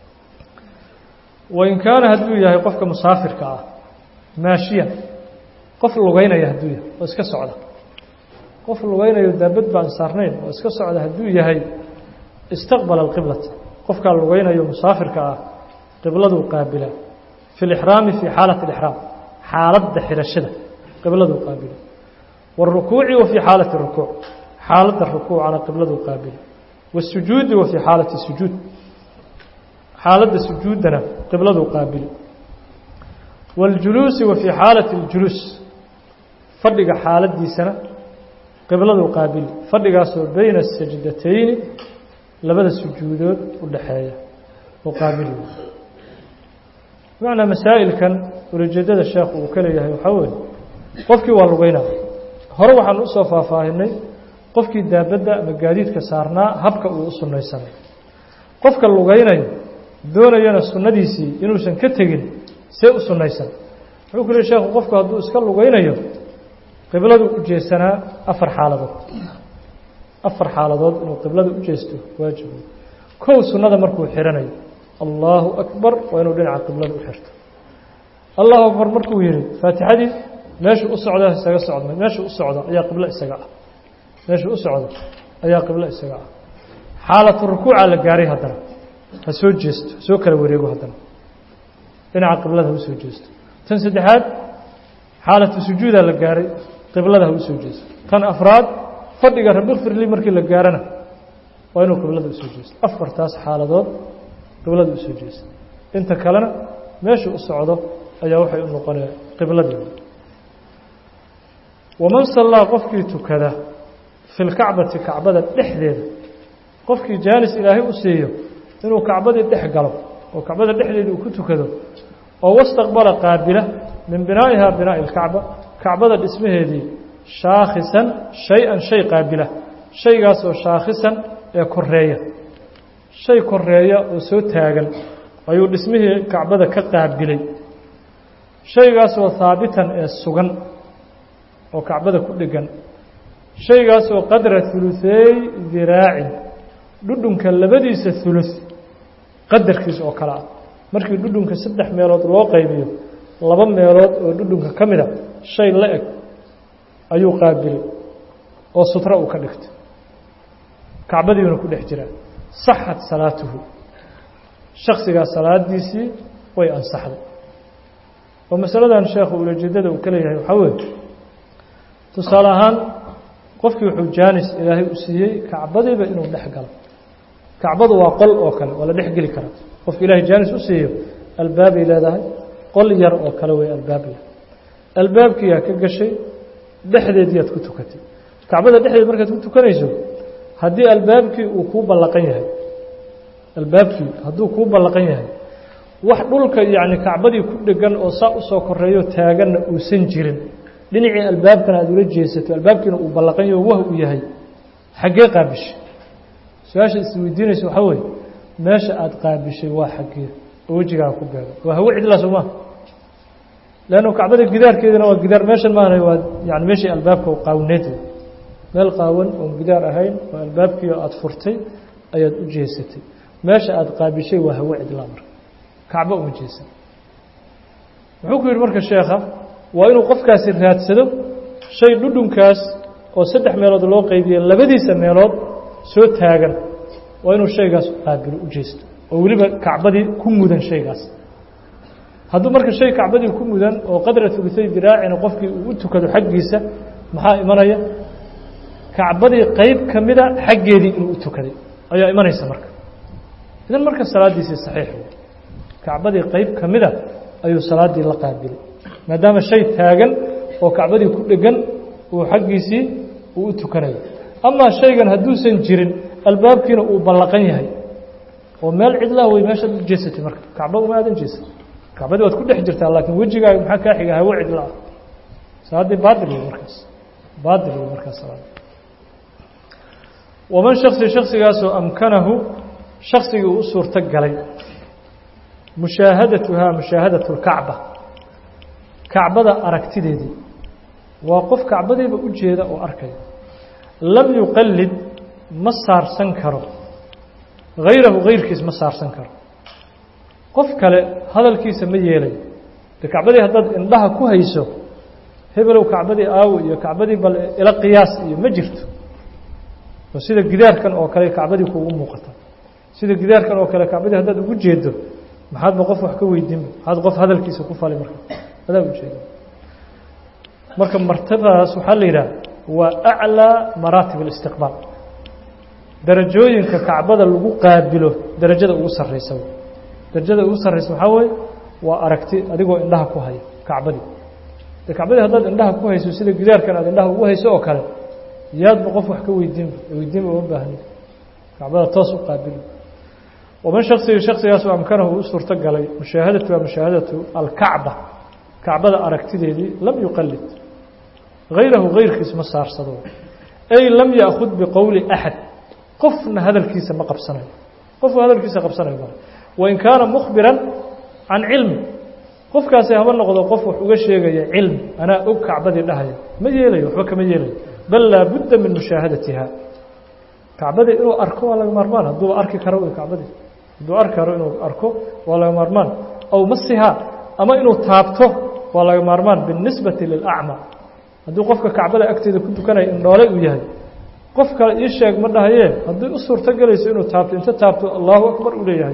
wain kaana hadduu yahay qofka musaafirka ah maashiyan qof lugeynaya hadduu yahay oo iska socda qof lugeynayo daabad baan saarnayn oo iska socda hadduu yahay istaqbala alqiblata qofkaa lugeynayo musaafirka ah qibladuu qaabila fi lixraami fii xaalati alixraam xaaladda xidhashada qibladuu qaabila wاlrukuuci wa fii xaalati rukuuc xaaladda rukuucana qibladuu qaabila wاsujuudi wa fii xaalati sujuud xaaladda sujuuddana qibladuu qaabili wاljuluusi wa fii xaalati اljuluus fadhiga xaaladdiisana qibladuu qaabili fadhigaasoo beyna sajdatayni labada sujuudood u dhaxeeya oo qaabili bimacnaa masaa'ilkan ulajeedada sheekhu uu ka leeyahay waxaa weeye qofkii waa lugeynaa hore waxaan usoo faahfaahinay qofkii daabadda ama gaadiidka saarnaa habka uu u sunnaysanay qofka lugeynayo doonayana sunnadiisii inuusan ka tegin see u sunnaysan wuxuu ku leey sheekhu qofku hadduu iska lugeynayo qibladu u jeesanaa afar xaaladood afar xaaladood inuu qiblada u jeesto waajibu kow sunnada markuu xihanayo allahu akbar waa inuu dhinaca qiblada u xirto allahu akbar markuu yihi faatixadii meeshuu u socda isaga socda meeshuu u socdo ayaa qiblo isaga ah meeshuu u socdo ayaa qiblo isaga ah xaalatu rukuuca la gaaray haddana ha soo jeesto soo kala wareego haddana dhinaca qiblada ha usoo jeesto tan saddexaad xaalatu sujuudaa la gaaray qiblada ha usoo jeesto tan afraad fadhiga rabikfirli markii la gaarana waa inuu qiblada usoo jeesto afartaas xaaladood qiblada usoo jeesto inta kalena meeshuu u socdo ayaa waxay u noqonaya qibladii waman sallaa qofkii tukada fi lkacbati kacbada dhexdeeda qofkii jaanis ilaahay u siiyo inuu kacbadii dhex galo oo kacbada dhexdeeda uu ku tukado oo wastaqbala qaabila min binaa'iha binaa'i اlkacba kacbada dhismaheedii shaakhisan shay-an shay qaabila shaygaasoo shaakhisan ee koreeya shay koreeya oo soo taagan ayuu dhismihii kacbada ka qaabilay shaygaasoo haabitan ee sugan oo kacbada ku dhegan shaygaasoo qadra huluثeey diraacin dhudhunka labadiisa hulus qadarkiisa oo kale ah markii dhudhunka saddex meelood loo qaybiyo laba meelood oo dhudhunka ka mida shay la eg ayuu qaabilay oo sutro uu ka dhigtay kacbadiiuna ku dhex jiraa saxat salaatuhu shaksigaa salaadiisii way ansaxday oo masaladan sheekhu ulajeedada uu ka leeyahay waxaa weeye tusaale ahaan qofkii wuxuu jaanis ilaahay u siiyey kacbadiiba inuu dhex galo kacbadu waa qol oo kale waa la dhex geli karaa qofka ilaahay jaanis u siiyo albaabay leedahay qol yar oo kale wey albaabya albaabkiiyaa ka gashay dhexdeediiaad ku tukatay kacbada dhexdeed markaad ku tukanayso haddii albaabkii uu kuu ballaqan yahay albaabkii hadduu kuu ballaqan yahay wax dhulka yacni kacbadii ku dhegan oo saa usoo koreeyo taaganna uusan jirin dhinacii albaabkana aada ula jeesato albaabkiina uu ballaqan yaho wah uu yahay xaggee qaabishay su-aasha isweydiinaysa waxaa weeye meesha aada qaabishay waa xaggee oo wejigaa ku beego waa hawe cidlaa soo maha leannu kacbada gidaarkeedana waa gidaar meeshan maana waa yani meeshii albaabka qaawneed meel qaawan oon gidaar ahayn oo albaabkii aada furtay ayaad u jeesatay meesha aada qaabishay waa hawe cidlaa marka kacbo uma jeesan wuxuu ku yidhi marka sheekha waa inuu qofkaasi raadsado shay dhudhunkaas oo saddex meelood loo qeybiyey labadiisa meelood soo taagan waa inuu shaygaas qaabilo u jeesto oo weliba kacbadii ku mudan shaygaas hadduu marka shay kacbadii ku mudan oo qadra hulutay diraacina qofkii uu u tukado xaggiisa maxaa imanaya kacbadii qeyb ka mida xaggeedii inuu u tukaday ayaa imanaysa marka idan marka salaaddiisii saxiix wey kacbadii qeyb ka mida ayuu salaaddii la qaabilay maadaama shay taagan oo kacbadii ku dhegan uu xaggiisii uu u tukanayo amaa shaygan hadduusan jirin albaabkiina uu ballaqan yahay oo meel cidlaa wey meeshaad u jeesatay marka kacba uma aadan jeesatay kacbadii waad ku dhex jirtaa laakiin wejigaaga maxaa kaa xiga hawo cidla ah salaaddii baatil wey markaas baatil wey markaas salaada waman shaksi shaksigaasoo amkanahu shaksigii uu u suurto galay mushaahadatuhaa mushaahadat اlkacba kacbada aragtideedii waa qof kacbadiiba u jeeda oo arkaya lam yuqalid ma saarsan karo hayrahu hayrkiis ma saarsan karo qof kale hadalkiisa ma yeelayo de kacbadii haddaad indhaha ku hayso hebelow kacbadii aawo iyo kacbadii bal ila qiyaas iyo ma jirto oo sida gidaarkan oo kale kacbadii kuugu muuqata sida gidaarkan oo kale kacbadii haddaad ugu jeedo maxaadba qof wax ka weydiinba maxaad qof hadalkiisa ku fali marka adaa ujeeda marka martabadaas waxaa la yidhaha waa aclىa maraatib اlistiqbaal darajooyinka kacbada lagu qaabilo darajada ugu sarraysa darajada ugu sarraysa waxaa weeye waa aragti adigoo indhaha ku haya kacbadii de kacbadii haddaad indhaha ku hayso sida gidaarkan aad indhaha ugu hayso oo kale yaadba qof wax ka weydiinba weydiinba uma baahni kacbada toos u qaabilo waman shaksiga shaksigaas oo amkanahu u suurto galay mushaahadatu waa mushaahadatu alkacba kacbada aragtideedii lam yuqalid hayrahu hayrkiis ma saarsado ay lam yaakhud biqowli axad qofna hadalkiisa ma qabsanayo qofku hadalkiisa qabsanayo ma wain kaana mukhbiran can cilmi qofkaasi haba noqdo qof wax uga sheegaya cilmi anaa og kacbadii dhahaya ma yeelayo waxba kama yeelayo bal laa budda min mushaahadatiha kacbadii inuu arko waa laga maarmaan hadduuba arki karo kacbadii hadduu arki karo inuu arko waa laga maarmaan aw masiha ama inuu taabto waa laga maarmaan biاnisbati lilacma hadduu qofka kacbada agteeda ku tukanaya indhoole uu yahay qof kale ii sheeg ma dhahayee haddii u suurto gelayso inuu taabto inta taabto allahu akbar uu leeyahay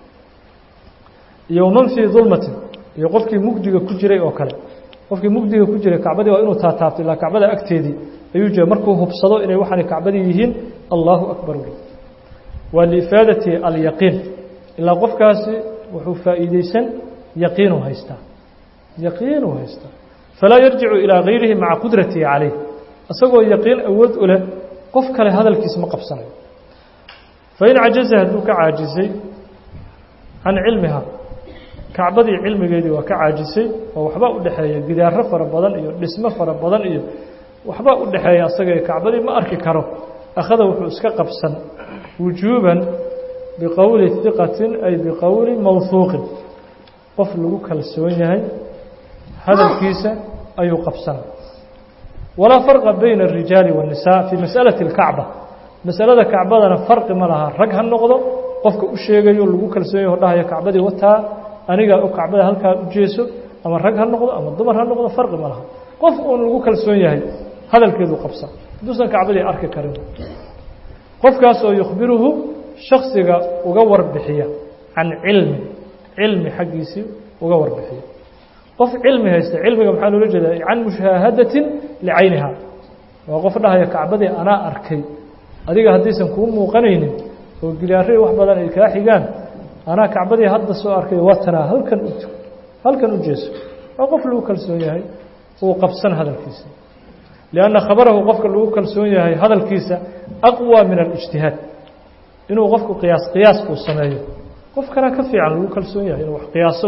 iyo man fii dulmatin iyo qofkii mugdiga ku jiray oo kale qofkii mugdiga ku jiray kacbadii waa inuu taataabto ilaa kacbada agteedii ayuu jira markuu hubsado inay waxaanay kacbadii yihiin allahu akbar ule waa liifaadati alyaqiin ilaa qofkaasi wuxuu faa'iideysan yaqiinuu haystaa yaqiinuu haystaa falaa yarjicu ilaa gayrihi maca qudratihi calayh isagoo yaqiin awood u leh qof kale hadalkiis ma qabsanayo fain cajaza hadduu ka caajisay can cilmiha kacbadii cilmigeedii waa ka caajisay oo waxbaa u dhexeeya gidaaro fara badan iyo dhismo fara badan iyo waxbaa u dhexeeya asaga kacbadii ma arki karo akhada wuxuu iska qabsan wujuuban biqowli hiqatin ay biqowli mawhuuqin qof lagu kalsoon yahay hadalkiisa ayuu qabsanay walaa farqa bayna الrijaali والnisaa fii masأalaةi اlkacba masalada kacbadana farqi ma laha rag ha noqdo qofka u sheegayo lagu kalsoon yaho dhahaya kacbadii wataa anigaa o kacbada halkaa u jeeso ama rag ha noqdo ama dumar ha noqdo farqi ma laha qof uun lagu kalsoon yahay hadalkeedu qabsan hadduusan kacbadii arki karin qofkaas oo yukhbiruhu shaksiga uga warbixiya can cilmi cilmi xaggiisii uga warbixiya qof cilmi haysta cilmiga maxaa loola jeeda can mushaahadatin licayniha waa qof dhahaya kacbadii anaa arkay adiga haddaysan kuu muuqanaynin oo gidaarey wax badan ay kaa xigaan anaa kacbadii hadda soo arkay watanaa halkan u halkan u jeeso waa qof lagu kalsoon yahay uu qabsan hadalkiisa lianna khabarahu qofka lagu kalsoon yahay hadalkiisa aqwى min alijtihaad inuu qofku qiyaas qiyaas uu sameeyo qof kana ka fiican lagu kalsoon yahay inuu wax qiyaaso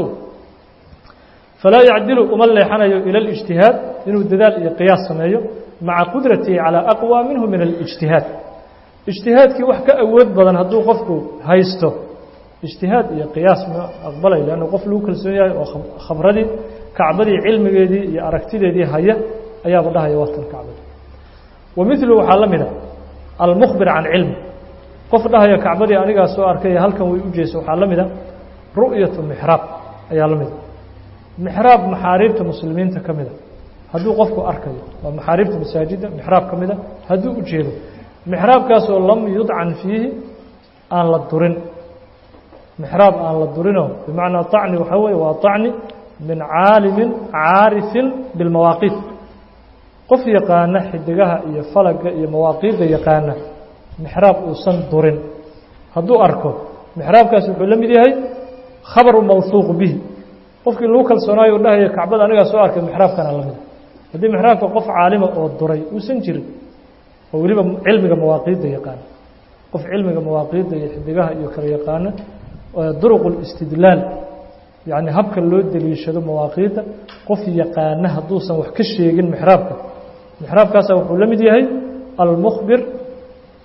falaa yacdilu uma leexanayo ila اlijtihaad inuu dadaal iyo qiyaas sameeyo maca qudratihi calى aqwى minhu min alijtihaad ijtihaadkii wax ka awood badan hadduu qofku haysto ijtihaad iyo qiyaas ma aqbalay lanna qof lagu kalsoon yahay oo khabradii kacbadii cilmigeedii iyo aragtideedii haya ayaaba dhahaya watan kacbada wa milu waxaa la mida almukhbir can cilmi qof dhahaya kacbadii anigaa soo arkay halkan way u jeeso waxaa la mida ru'yatu mixraab ayaa la mida mixraab maxaariibta muslimiinta ka mida hadduu qofku arkayo waa maxaariibta masaajidda mixraab ka mida hadduu u jeedo mixraabkaasoo lam yudcan fiihi aan la durin mixraab aan la durinoo bimacnaa طacni waxaa weeye waa طacni min caalimin caarifin bilmawaaqiit qof yaqaana xidigaha iyo falaga iyo mawaaqiidda yaqaana mixraab uusan durin hadduu arko mixraabkaasi wuxuu la mid yahay khabaru mawhuuq bihi qofkii lagu kalsoonaayo dhahaya kacbada anigaa soo arkay mixraabkana la mida haddii mixraabka qof caalima oo duray uusan jirin oo weliba cilmiga mawaaqiidda yaqaana qof cilmiga mawaaqiidda iyo xidigaha iyo kala yaqaana duruq اlistidlaal yacni habka loo deliishado mawaaqiidda qof yaqaana hadduusan wax ka sheegin mixraabka mixraabkaasa wuxuu la mid yahay almukhbir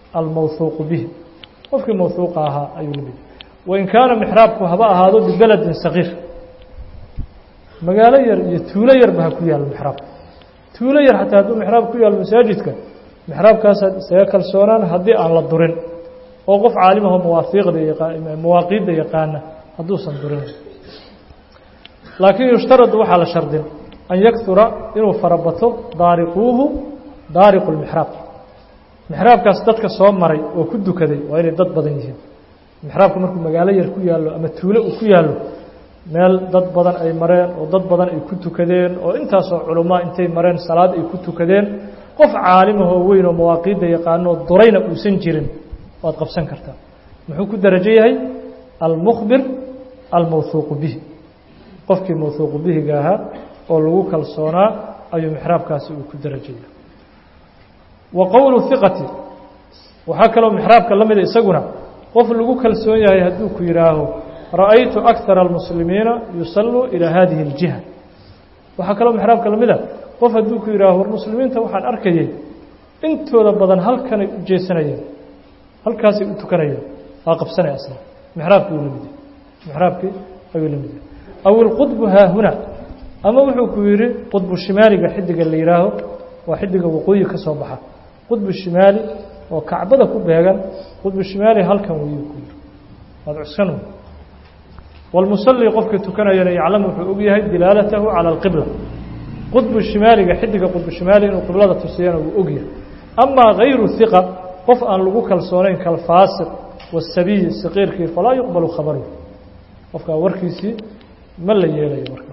almawhuuqu bihi qofkii mawhuuqa ahaa ayuu la mid wain kaana mixraabku haba ahaado bibeledin sagiir magaalo yar iyo tuulo yarba ha ku yaalo mixraabka tuulo yar xataa hadduu mixraab ku yaalo masaajidka mixraabkaasaad isaga kalsoonaan haddii aan la durin oo qof caalimaho mawaafiiqda mawaaqiidda yaqaana hadduusan durin laakiin yushtaradu waxaa la shardin an yaktura inuu farabato daariquuhu daariqu lmixraab mixraabkaas dadka soo maray oo ku dukaday waa inay dad badan yihiin mixraabka markuu magaalo yar ku yaallo ama tuulo uu ku yaallo meel dad badan ay mareen oo dad badan ay ku tukadeen oo intaasoo culamaa intay mareen salaad ay ku tukadeen qof caalimahoo weyn oo mawaaqiidda yaqaanoo durayna uusan jirin waad qabsan kartaa muxuu ku darajo yahay almukhbir almawhuuqu bihi qofkii mawhuuqu bihiga ahaa oo lagu kalsoonaa ayuu mixraabkaasi uu ku darajo yahay wa qowlu hiqati waxaa kaloo mixraabka la mida isaguna qof lagu kalsoon yahay hadduu ku yidhaaho ra'aytu akara almuslimiina yusalluu ilaa hadihi اljiha waxaa kaloo mixraabka la mida qof hadduu ku yidhaaho war muslimiinta waxaan arkayay intooda badan halkanay u jeesanayeen halkaasay u tukanayeen waa qabsanaya asna mixraabkii uu la mid yahay mixraabkii ayuu la mid yahay aw ilqudbu haahuna ama wuxuu ku yidhi qudbu shimaaliga xidiga la yidhaaho waa xidiga waqooyi ka soo baxa qudbu shimaali oo kacbada ku beegan qudbu shimaali halkan wayuu ku yidhi waad cuskan walmusalli qofkii tukanayana yaclamu wuxuu og yahay dilaalatahu cala alqibla qudbu shimaaliga xidiga qudbu shimaali inuu qiblada tusiyana wuu og yahay amaa hayru hiqa qof aan lagu kalsoonayn kalfaasiq wasabiyi saqiirkii falaa yuqbalu khabaruhu qofkaa warkiisii ma la yeelayo markaa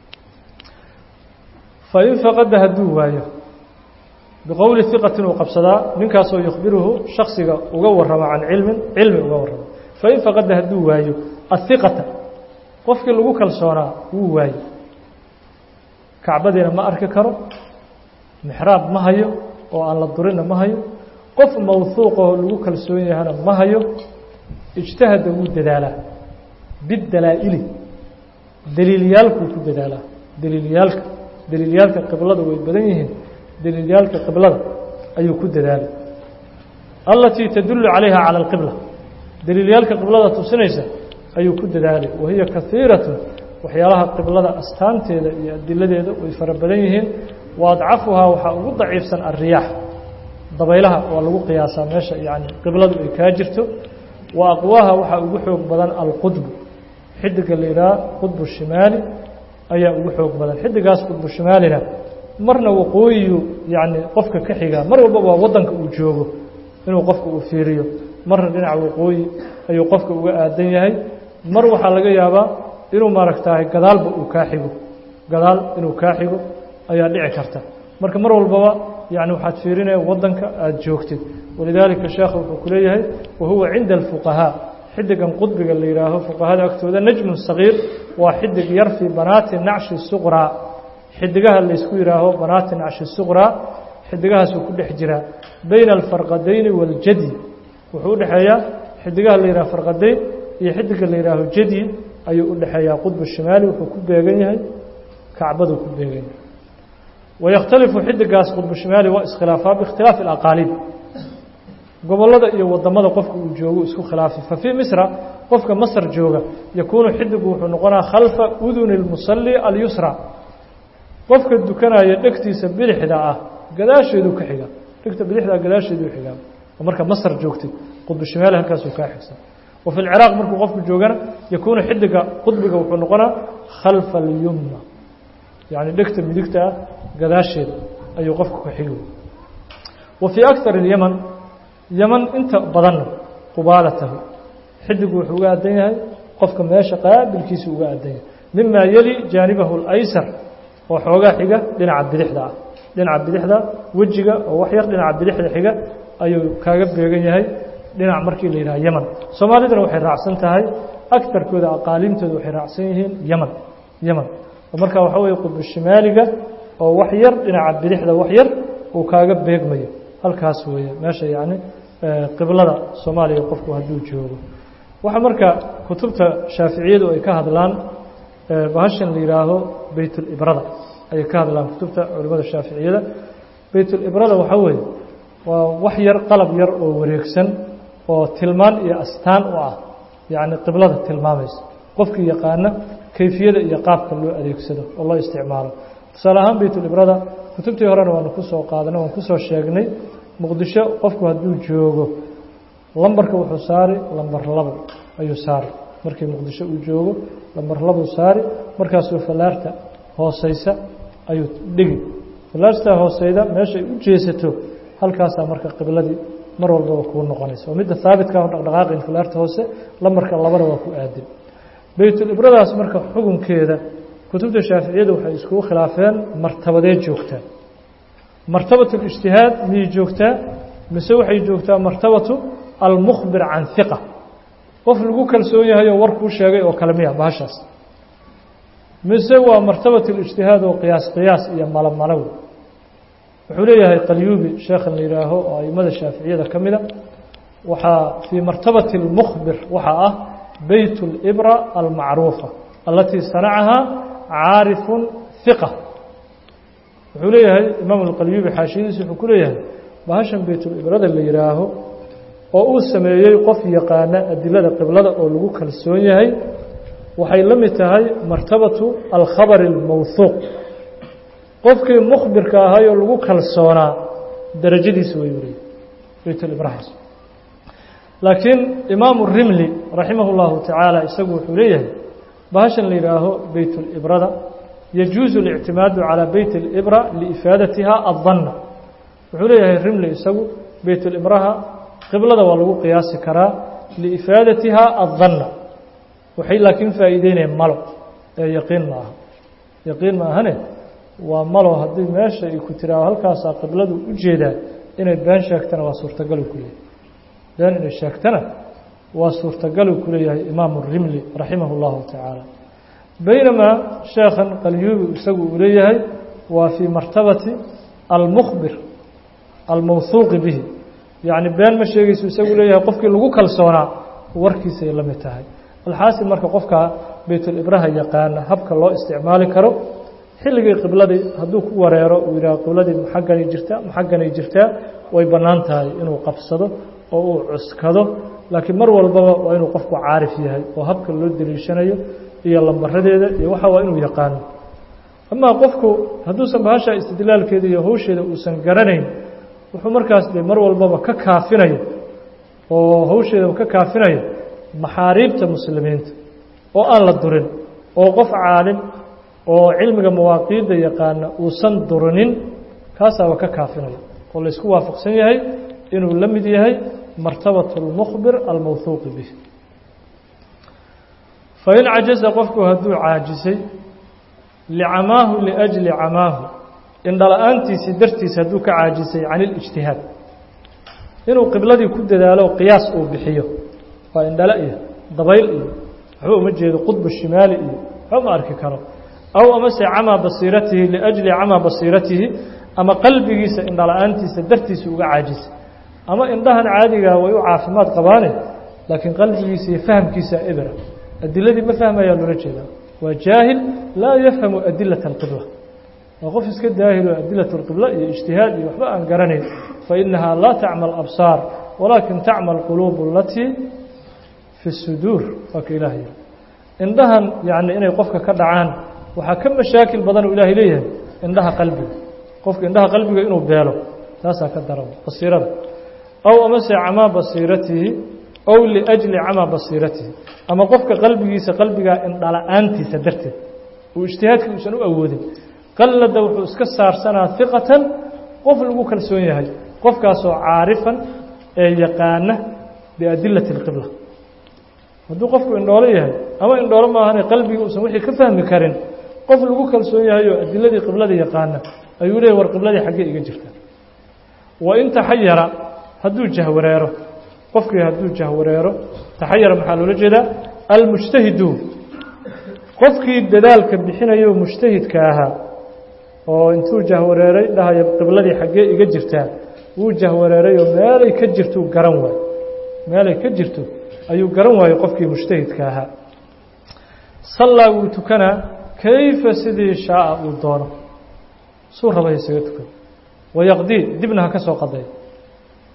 fain faqada hadduu waayo biqowli hiqatin uu qabsadaa ninkaasoo yukhbiruhu shaksiga uga warrama can cilmin cilmi uga warrama fain faqada hadduu waayo ahiqata qofkii lagu kalsoonaa wuu waayo kacbadiina ma arki karo mixraab ma hayo oo aan la durinna ma hayo qof mawhuuqoo lagu kalsoon yahana ma hayo ijtahada wuu dadaalaa bidalaa'ili daliilyaalkuu ku dadaalaa daliilyaalka daliilyaalka qiblada way badan yihiin daliilyaalka qiblada ayuu ku dadaalay allatii tadullu calayha cala alqibla daliilyaalka qiblada tusinaysa ayuu ku dadaalay wahiya kaiiratun waxyaalaha qiblada astaanteeda iyo adiladeeda way fara badan yihiin wa adcafuhaa waxaa ugu daciifsan alriyaax dabaylaha waa lagu qiyaasaa meesha yani qibladu ay kaa jirto wa aqwaaha waxaa ugu xoog badan alqudbu xidiga la yidhaha qudbu shimaali ayaa ugu xoog badan xidigaas qudbu shimaalina marna waqooyiyu yani qofka ka xigaa mar walba waa waddanka uu joogo inuu qofka uu fiiriyo marna dhinaca waqooyi ayuu qofka uga aadan yahay mar waxaa laga yaabaa inuu maaragtahay gadaalba uu kaa xigo gadaal inuu kaa xigo ayaa dhici karta marka mar walbaba yani waxaad fiirinaya waddanka aada joogtid walidaalika sheekha wuxuu ku leeyahay wahuwa cinda alfuqahaa xidigan qudbiga la yidhaaho fuqahada agtooda najmun sagiir waa xidig yar fii banaati nacshi suqraa xidigaha laysku yidhaaho banaati nacshi suqraa xidigahaasuu ku dhex jiraa bayna alfarqadayni waaljadyi wuxuu udhexeeyaa xidigaha la yidhaho farqadayn iyo xidiga la yidhaaho jadyi ayuu udhexeeyaa qudbu shimaali wuxuu ku beegan yahay kacbaduu ku beegan yahay wayakhtalifu xidigaas qudbu shimaali waa iskhilaafaa biikhtilaafi alaqaaliib gobollada iyo wadamada qofka uu joogo isku khilaafi fa fii misra qofka masr jooga yakuunu xidigu wuxuu noqonaa khalfa uduni اlmusalli alyusra qofka dukanaya dhegtiisa bidixda ah gadaasheeduu ka xiga dhegta bidixdaa gadaasheeduu xigaa oo marka masr joogtay qudbu shimaali halkaasuu kaa xigsan wa fi lciraaq markuu qofku joogana yakuunu xidiga qudbiga wuxuu noqonaa khalfa alyumna yacni dhegta midigta ah gadaasheeda ayuu qofku ka xigi wa fii akar اlyaman yaman inta badanna qubaalatahu xidigu wuxuu uga aadan yahay qofka meesha qaabilkiisa uga aadan yahay mima yeli jaanibahu اlaysar oo xoogaa xiga dhinaca bidixda ah dhinaca bidixda wejiga oo wax yar dhinaca bidixda xiga ayuu kaaga beegan yahay dhinac markii la yidhaha yaman soomaaliduna waxay raacsan tahay agtarkooda aqaaliimtooda waxay raacsan yihiin yaman yaman oo markaa waxaa weeye qudbu shimaaliga oo wax yar dhinaca bidixda wax yar uu kaaga beegmayo halkaas weeye meesha yacni qiblada soomaaliya qofku hadduu joogo waxaa marka kutubta shaaficiyadu ay ka hadlaan bahashan la yidhaaho beytulibrada ayay ka hadlaan kutubta culimmada shaaficiyada beytulibrada waxaa weeye waa wax yar qalab yar oo wareegsan oo tilmaan iyo astaan u ah yacni qiblada tilmaamaysa qofkii yaqaana kayfiyada iyo qaabka loo adeegsado oo loo isticmaalo tusaale ahaan baytulibrada kutubtii horena waanu ku soo qaadanay waan kusoo sheegnay muqdisho qofku hadduu joogo lambarka wuxuu saari lambar labo ayuu saari markii muqdisho uu joogo lambar labuu saari markaasuu fallaarta hooseysa ayuu dhigi fallaartaa hooseyda meeshay u jeesato halkaasaa marka qibladii mar walbaba kuu noqonaysa oo midda haabitka o dhaqdhaqaaqin fallaarta hoose lambarka labada waa ku aadin baytulibradaas marka xukunkeeda kutubta shaaficiyadu waxay iskugu khilaafeen martabadee joogtaa martabat اlijtihaad miyay joogtaa mise waxay joogtaa martabatu almukhbir can hiqa qof lagu kalsoon yahay oo war kuu sheegay oo kale miya bahashaas mise waa martabat اlijtihaad oo qiyaas qiyaas iyo malomalow wuxuu leeyahay qalyuubi sheekhan la yihaaho oo aimada shaaficiyada ka mida waxaa fii martabati اlmukhbir waxaa ah beyt اlibra almacruufa alatii sanacahaa caarifu hiqa wuxuu leeyahay imaam alqalyuubi xaashiyadiisa wuxuu ku leeyahay bahashan beytulibrada la yihaaho oo uu sameeyey qof yaqaana adilada qiblada oo lagu kalsoon yahay waxay la mid tahay martabatu alkhabari اlmawhuuq qofkii mukhbirka ahay oo lagu kalsoonaa darajadiisa way leeyahy beytulibrahaas laakiin imaamu rimli raximah اllahu tacaala isagu wuxuu leeyahay bahashan la yihaaho beytulibrada yajuuzu اlictimaadu calى beyt اlibra liifaadatiha aلdanna wuxuu leeyahay rimli isagu beytulibraha qiblada waa lagu qiyaasi karaa liifaadatiha aلdanna waxay laakiin faa'iideynayaan malo ee yaqiin ma aha yaqiin ma ahane waa malo haddii meesha ay ku tiraao halkaasaa qibladu u jeedaa inay been sheegtana waa suurtagalu ku leeyahay been inay sheegtana waa suurtagalu ku leeyahay imaamu rimli raximah اllahu tacaala baynamaa sheekhan qalyuubi isagu uu leeyahay waa fii martabati almukhbir almawhuuqi bihi yacni been ma sheegayso isagu leeyahay qofkii lagu kalsoonaa warkiisay la mid tahay alxaasil marka qofka beytulibraha yaqaana habka loo isticmaali karo xilligii qibladii hadduu ku wareero uu yidhaha qibladii maxagganay jirtaa maxagganay jirtaa way bannaan tahay inuu qabsado oo uu cuskado laakiin mar walbaba waa inuu qofku caarif yahay oo habka loo deliishanayo iyo lambaradeeda iyo waxa waa inuu yaqaano amaa qofku hadduusan bahasha istidlaalkeeda iyo hawsheeda uusan garanayn wuxuu markaas de mar walbaba ka kaafinayo oo hawsheedaba ka kaafinayo maxaariibta muslimiinta oo aan la durin oo qof caalim oo cilmiga mawaaqiidda yaqaana uusan durinin kaasaaba ka kaafinayo oo laysku waafaqsan yahay inuu la mid yahay martabat اlmukhbir almawhuuqi bih fain cajaza qofku hadduu caajisay licamaahu liأjli camaahu indhala-aantiisii dartiis hadduu ka caajisay can اlijtihaad inuu qibladii ku dadaalo qiyaas uu bixiyo waa indhala iyo dabayl iyo waxba uma jeedo qudbu shimaali iyo waxba ma arki karo aw amase camaa basiiratihi liأjli camaa basiiratihi ama qalbigiisa indhala-aantiisa dartiisa uga caajisay ama indhahan caadigaa way u caafimaad qabaane laakiin qalbigiisa iyo fahamkiisa ebra adiladii ma fahmayaa loola jeedaa waa jaahil laa yafhamu adilaة اlqibla waa qof iska daahilo adilaة اlqibla iyo ijtihaad iyo waxba aan garanayn fainahaa laa tacma absaar walaakin tacma اlquluub alatii fi suduur waa ka ilaah yiri indhahan yani inay qofka ka dhacaan waxaa ka mashaakil badan oo ilaahay leeyahay indhaha qalbiga qofka indhaha qalbiga inuu beelo taasaa ka daran basiirada aw amase camaa basiiratihi ow liأjli camaa basiiratihi ama qofka qalbigiisa qalbigaa indhala-aantiisa darteed uu ijtihaadkii uusan u awoodin qallada wuxuu iska saarsanaa hiqatan qof lagu kalsoon yahay qofkaasoo caarifan ee yaqaana biadilati اlqibla hadduu qofku indhoolo yahay ama indhoolo maahane qalbigii uusan wixii ka fahmi karin qof lagu kalsoon yahay oo adiladii qiblada yaqaana ayuu leeyay war qibladii xaggee iga jirta wain taxayara hadduu jahwareero qofkii hadduu jahwareero taxayara maxaa loola jeedaa almujtahidu qofkii dadaalka bixinayo mujtahidka ahaa oo intuu jahwareeray dhahayo qibladii xaggee iga jirtaa wuu jahwareerayoo meelay ka jirtuu garan waayo meelay ka jirto ayuu garan waayo qofkii mujtahidka ahaa sallaa wuu tukanaa kayfa sidii shaaa uu doono suu raba isaga tukan wayaqdii dibna ha ka soo qaday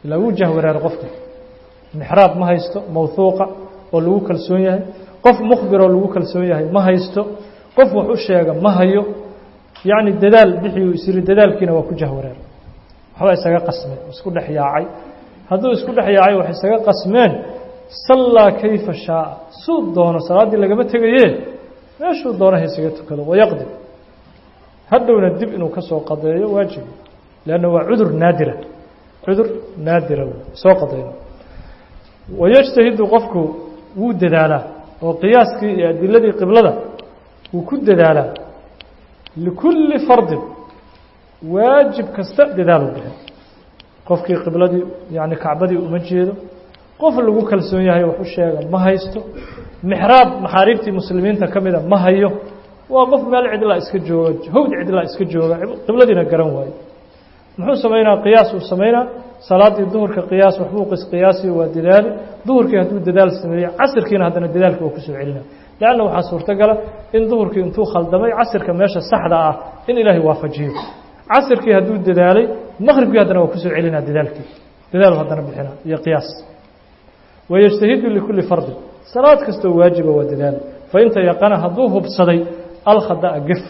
ilaa wuu jahwareer qofka mixraab ma haysto mawhuuqa oo lagu kalsoon yahay qof mukhbiroo lagu kalsoon yahay ma haysto qof wax u sheega ma hayo yacni dadaal bixiyu isiri dadaalkiina waa ku jahwareer waxba isaga qasmeen isku dhex yaacay hadduu isku dhex yaacay wax isaga qasmeen sallaa kayfa shaaa suu doono salaaddii lagama tegaye meeshuu doonaha isaga tukado wayaqdi hadhowna dib inuu ka soo qadeeyo waajibi leanna waa cudur naadira cudur naadira soo qadayno wayajtahidu qofku wuu dadaalaa oo qiyaaskii iyo adiladii qiblada wuu ku dadaalaa likulli fardin waajib kasta dadaalu bixin qofkii qibladii yani kacbadii uma jeedo qof lagu kalsoon yahay wax u sheega ma haysto mixraab maxaariibtii muslimiinta ka mida ma hayo waa qof meel cidlaa iska jooga hawd cidlaa iska jooga qibladiina garan waayo muxuu samaynaa qiyaas uu samaynaa salaaddii duhurka qiyaas waxbuu qisqiyaasi waa dadaali duhurkii hadduu dadaal sameeyey casirkiina haddana dadaalka waa kusoo celina leanna waxaa suurtogala in duhurkii intuu khaldamay casirka meesha saxda ah in ilaahay waafajiyo casirkii hadduu dadaalay maqribkii haddana waa kusoo celinaa dadaalkii dadaal haddana bixina iyo qiyaas wayajtahidu likulli fardin salaad kastoo waajiba waa dadaal fainta yaqana hadduu hubsaday alkhada'a gef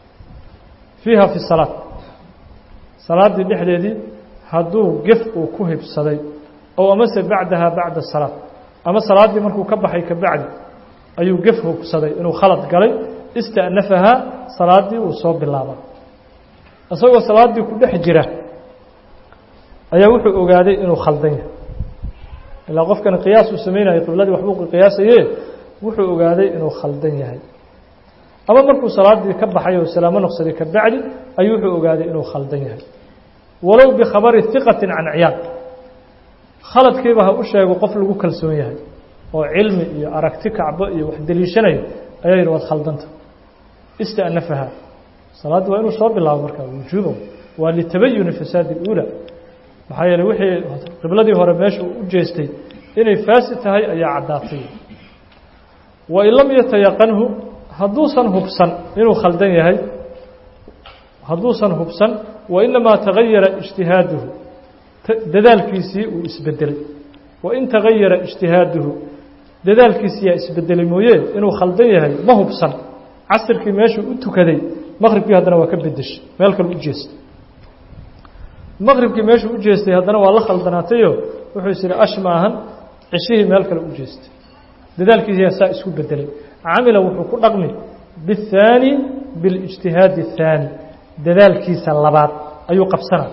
fiiha fi salaad salaaddii dhexdeedii hadduu gef uu ku hibsaday ow amase bacdaha bacda salaad ama salaaddii markuu ka baxay ka bacdi ayuu gef hubsaday inuu khalad galay ista'nafahaa salaaddii uu soo bilaaba isagoo salaaddii ku dhex jira ayaa wuxuu ogaaday inuu khaldan yahay ilaa qofkan qiyaas uu samaynayo qibladii waxbuu qiyaasaye wuxuu ogaaday inuu khaldan yahay ama markuu salaaddii ka baxay oo salaamo noqsaday ka bacdi ayuu wuxuu ogaaday inuu khaldan yahay walow bikhabari hiqatin can ciyaad khaladkiiba ha u sheego qof lagu kalsoon yahay oo cilmi iyo aragti kacbo iyo wax deliishanayo ayaa yidhi waad khaldanta ista'nafaha salaaddii waa inuu soo bilaabo markaa wujuuba waa litabayuni fasaadi اuula maxaa yeeley wixii qibladii hore meesha u jeestay inay faasid tahay ayaa caddaatay wain lam yatayaqanhu hadduusan hubsan inuu khaldan yahay hadduusan hubsan wainamaa tagayara ijtihaaduhu dadaalkiisii uu isbedelay wain tagayara ijtihaaduhu dadaalkiisiyaa isbedelay mooye inuu khaldan yahay ma hubsan casirkii meeshuu u tukaday maqribkii haddana waa ka bedeshay meel kale u jeestay maqribkii meeshuu u jeestay haddana waa la khaldanaatayo wuxuu is yidhi ash maahan ceshihii meel kale u jeestay dadaalkiisiyaa saa isku bedelay camila wuxuu ku dhaqmi biاthaani biاlijtihaadi الthaani dadaalkiisa labaad ayuu qabsana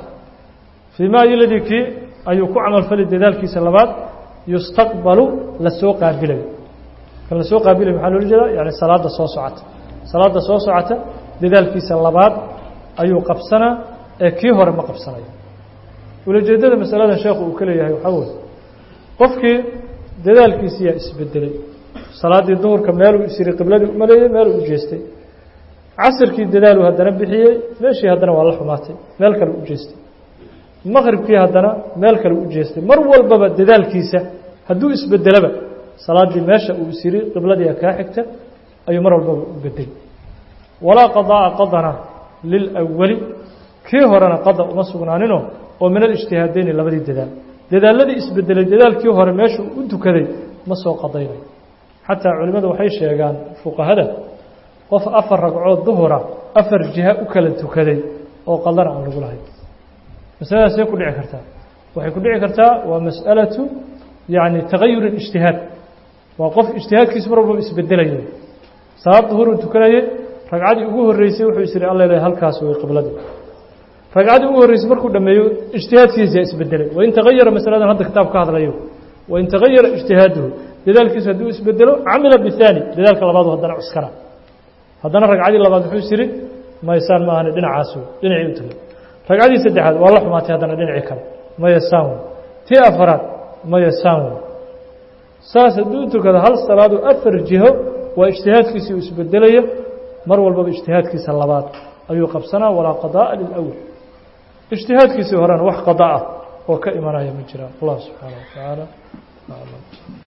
fii ma iladii kii ayuu ku camalfali dadaalkiisa labaad yustaqbalu lasoo qaabilayo kan lasoo qaabilayo maxaa loola jeedaa yani salaadda soo socota salaadda soo socota dadaalkiisa labaad ayuu qabsanaa ee kii hore ma qabsanayo ulajeedada masaladan sheekhu uu ka leeyahay waxaa weye qofkii dadaalkiisiyaa isbedelay salaaddii duhurka meeluu isiri qibladii umaleeyey meeluu u jeestay casirkii dadaaluu haddana bixiyey meeshii haddana waa la xumaatay meel kale u jeestay maqribkii haddana meel kale u jeestay mar walbaba dadaalkiisa hadduu isbedelaba salaaddii meesha uu isiri qibladii kaa xigta ayuu mar walbaba u bedeli walaa qadaa'a qadana lilawali kii horena qada uma sugnaaninoo oo min alijtihaadeyni labadii dadaal dadaaladii isbedelay dadaalkii hore meeshuu u dukaday ma soo qadaynayo xataa culimmadu waxay sheegaan fuqahada qof afar ragcood duhura afar jiha u kala tukaday oo qadana aan lagu lahayn masaladaasee ku dhici kartaa waxay ku dhici kartaa waa mas'alatu yacni tagayur اlijtihaad waa qof ijtihaadkiisu mar walbaba isbedelayo salaad duhuruu tukanayay ragcaddii ugu horreysay wuxuu is yihi alla ilahay halkaas way qibladii ragcaddii ugu horreysay markuu dhameeyo ijtihaadkiisa isbedelay wain tagayara masaladan hadda kitaab ka hadlayo wain tagayara ijtihaaduhu dadaalkiisu hadduu isbedelo camila bihaani dadaalka labaadu haddana cuskana haddana ragcaddii labaad wuxuu is yihi maysaan ma ahani dhinacaasu dhinacii u tagay ragcaddii saddexaad waa la xumaatay haddana dhinacii kale maya saan wey tii afaraad maya saan wey saas hadduu tukado hal salaadu afar jiho waa ijtihaadkiisii uu isbedelaya mar walbaba ijtihaadkiisa labaad ayuu qabsanaa walaa qadaa'a lilawal ijtihaadkiisii horena wax qada ah oo ka imanaya ma jiraan allah subxaana wa tacaala aclam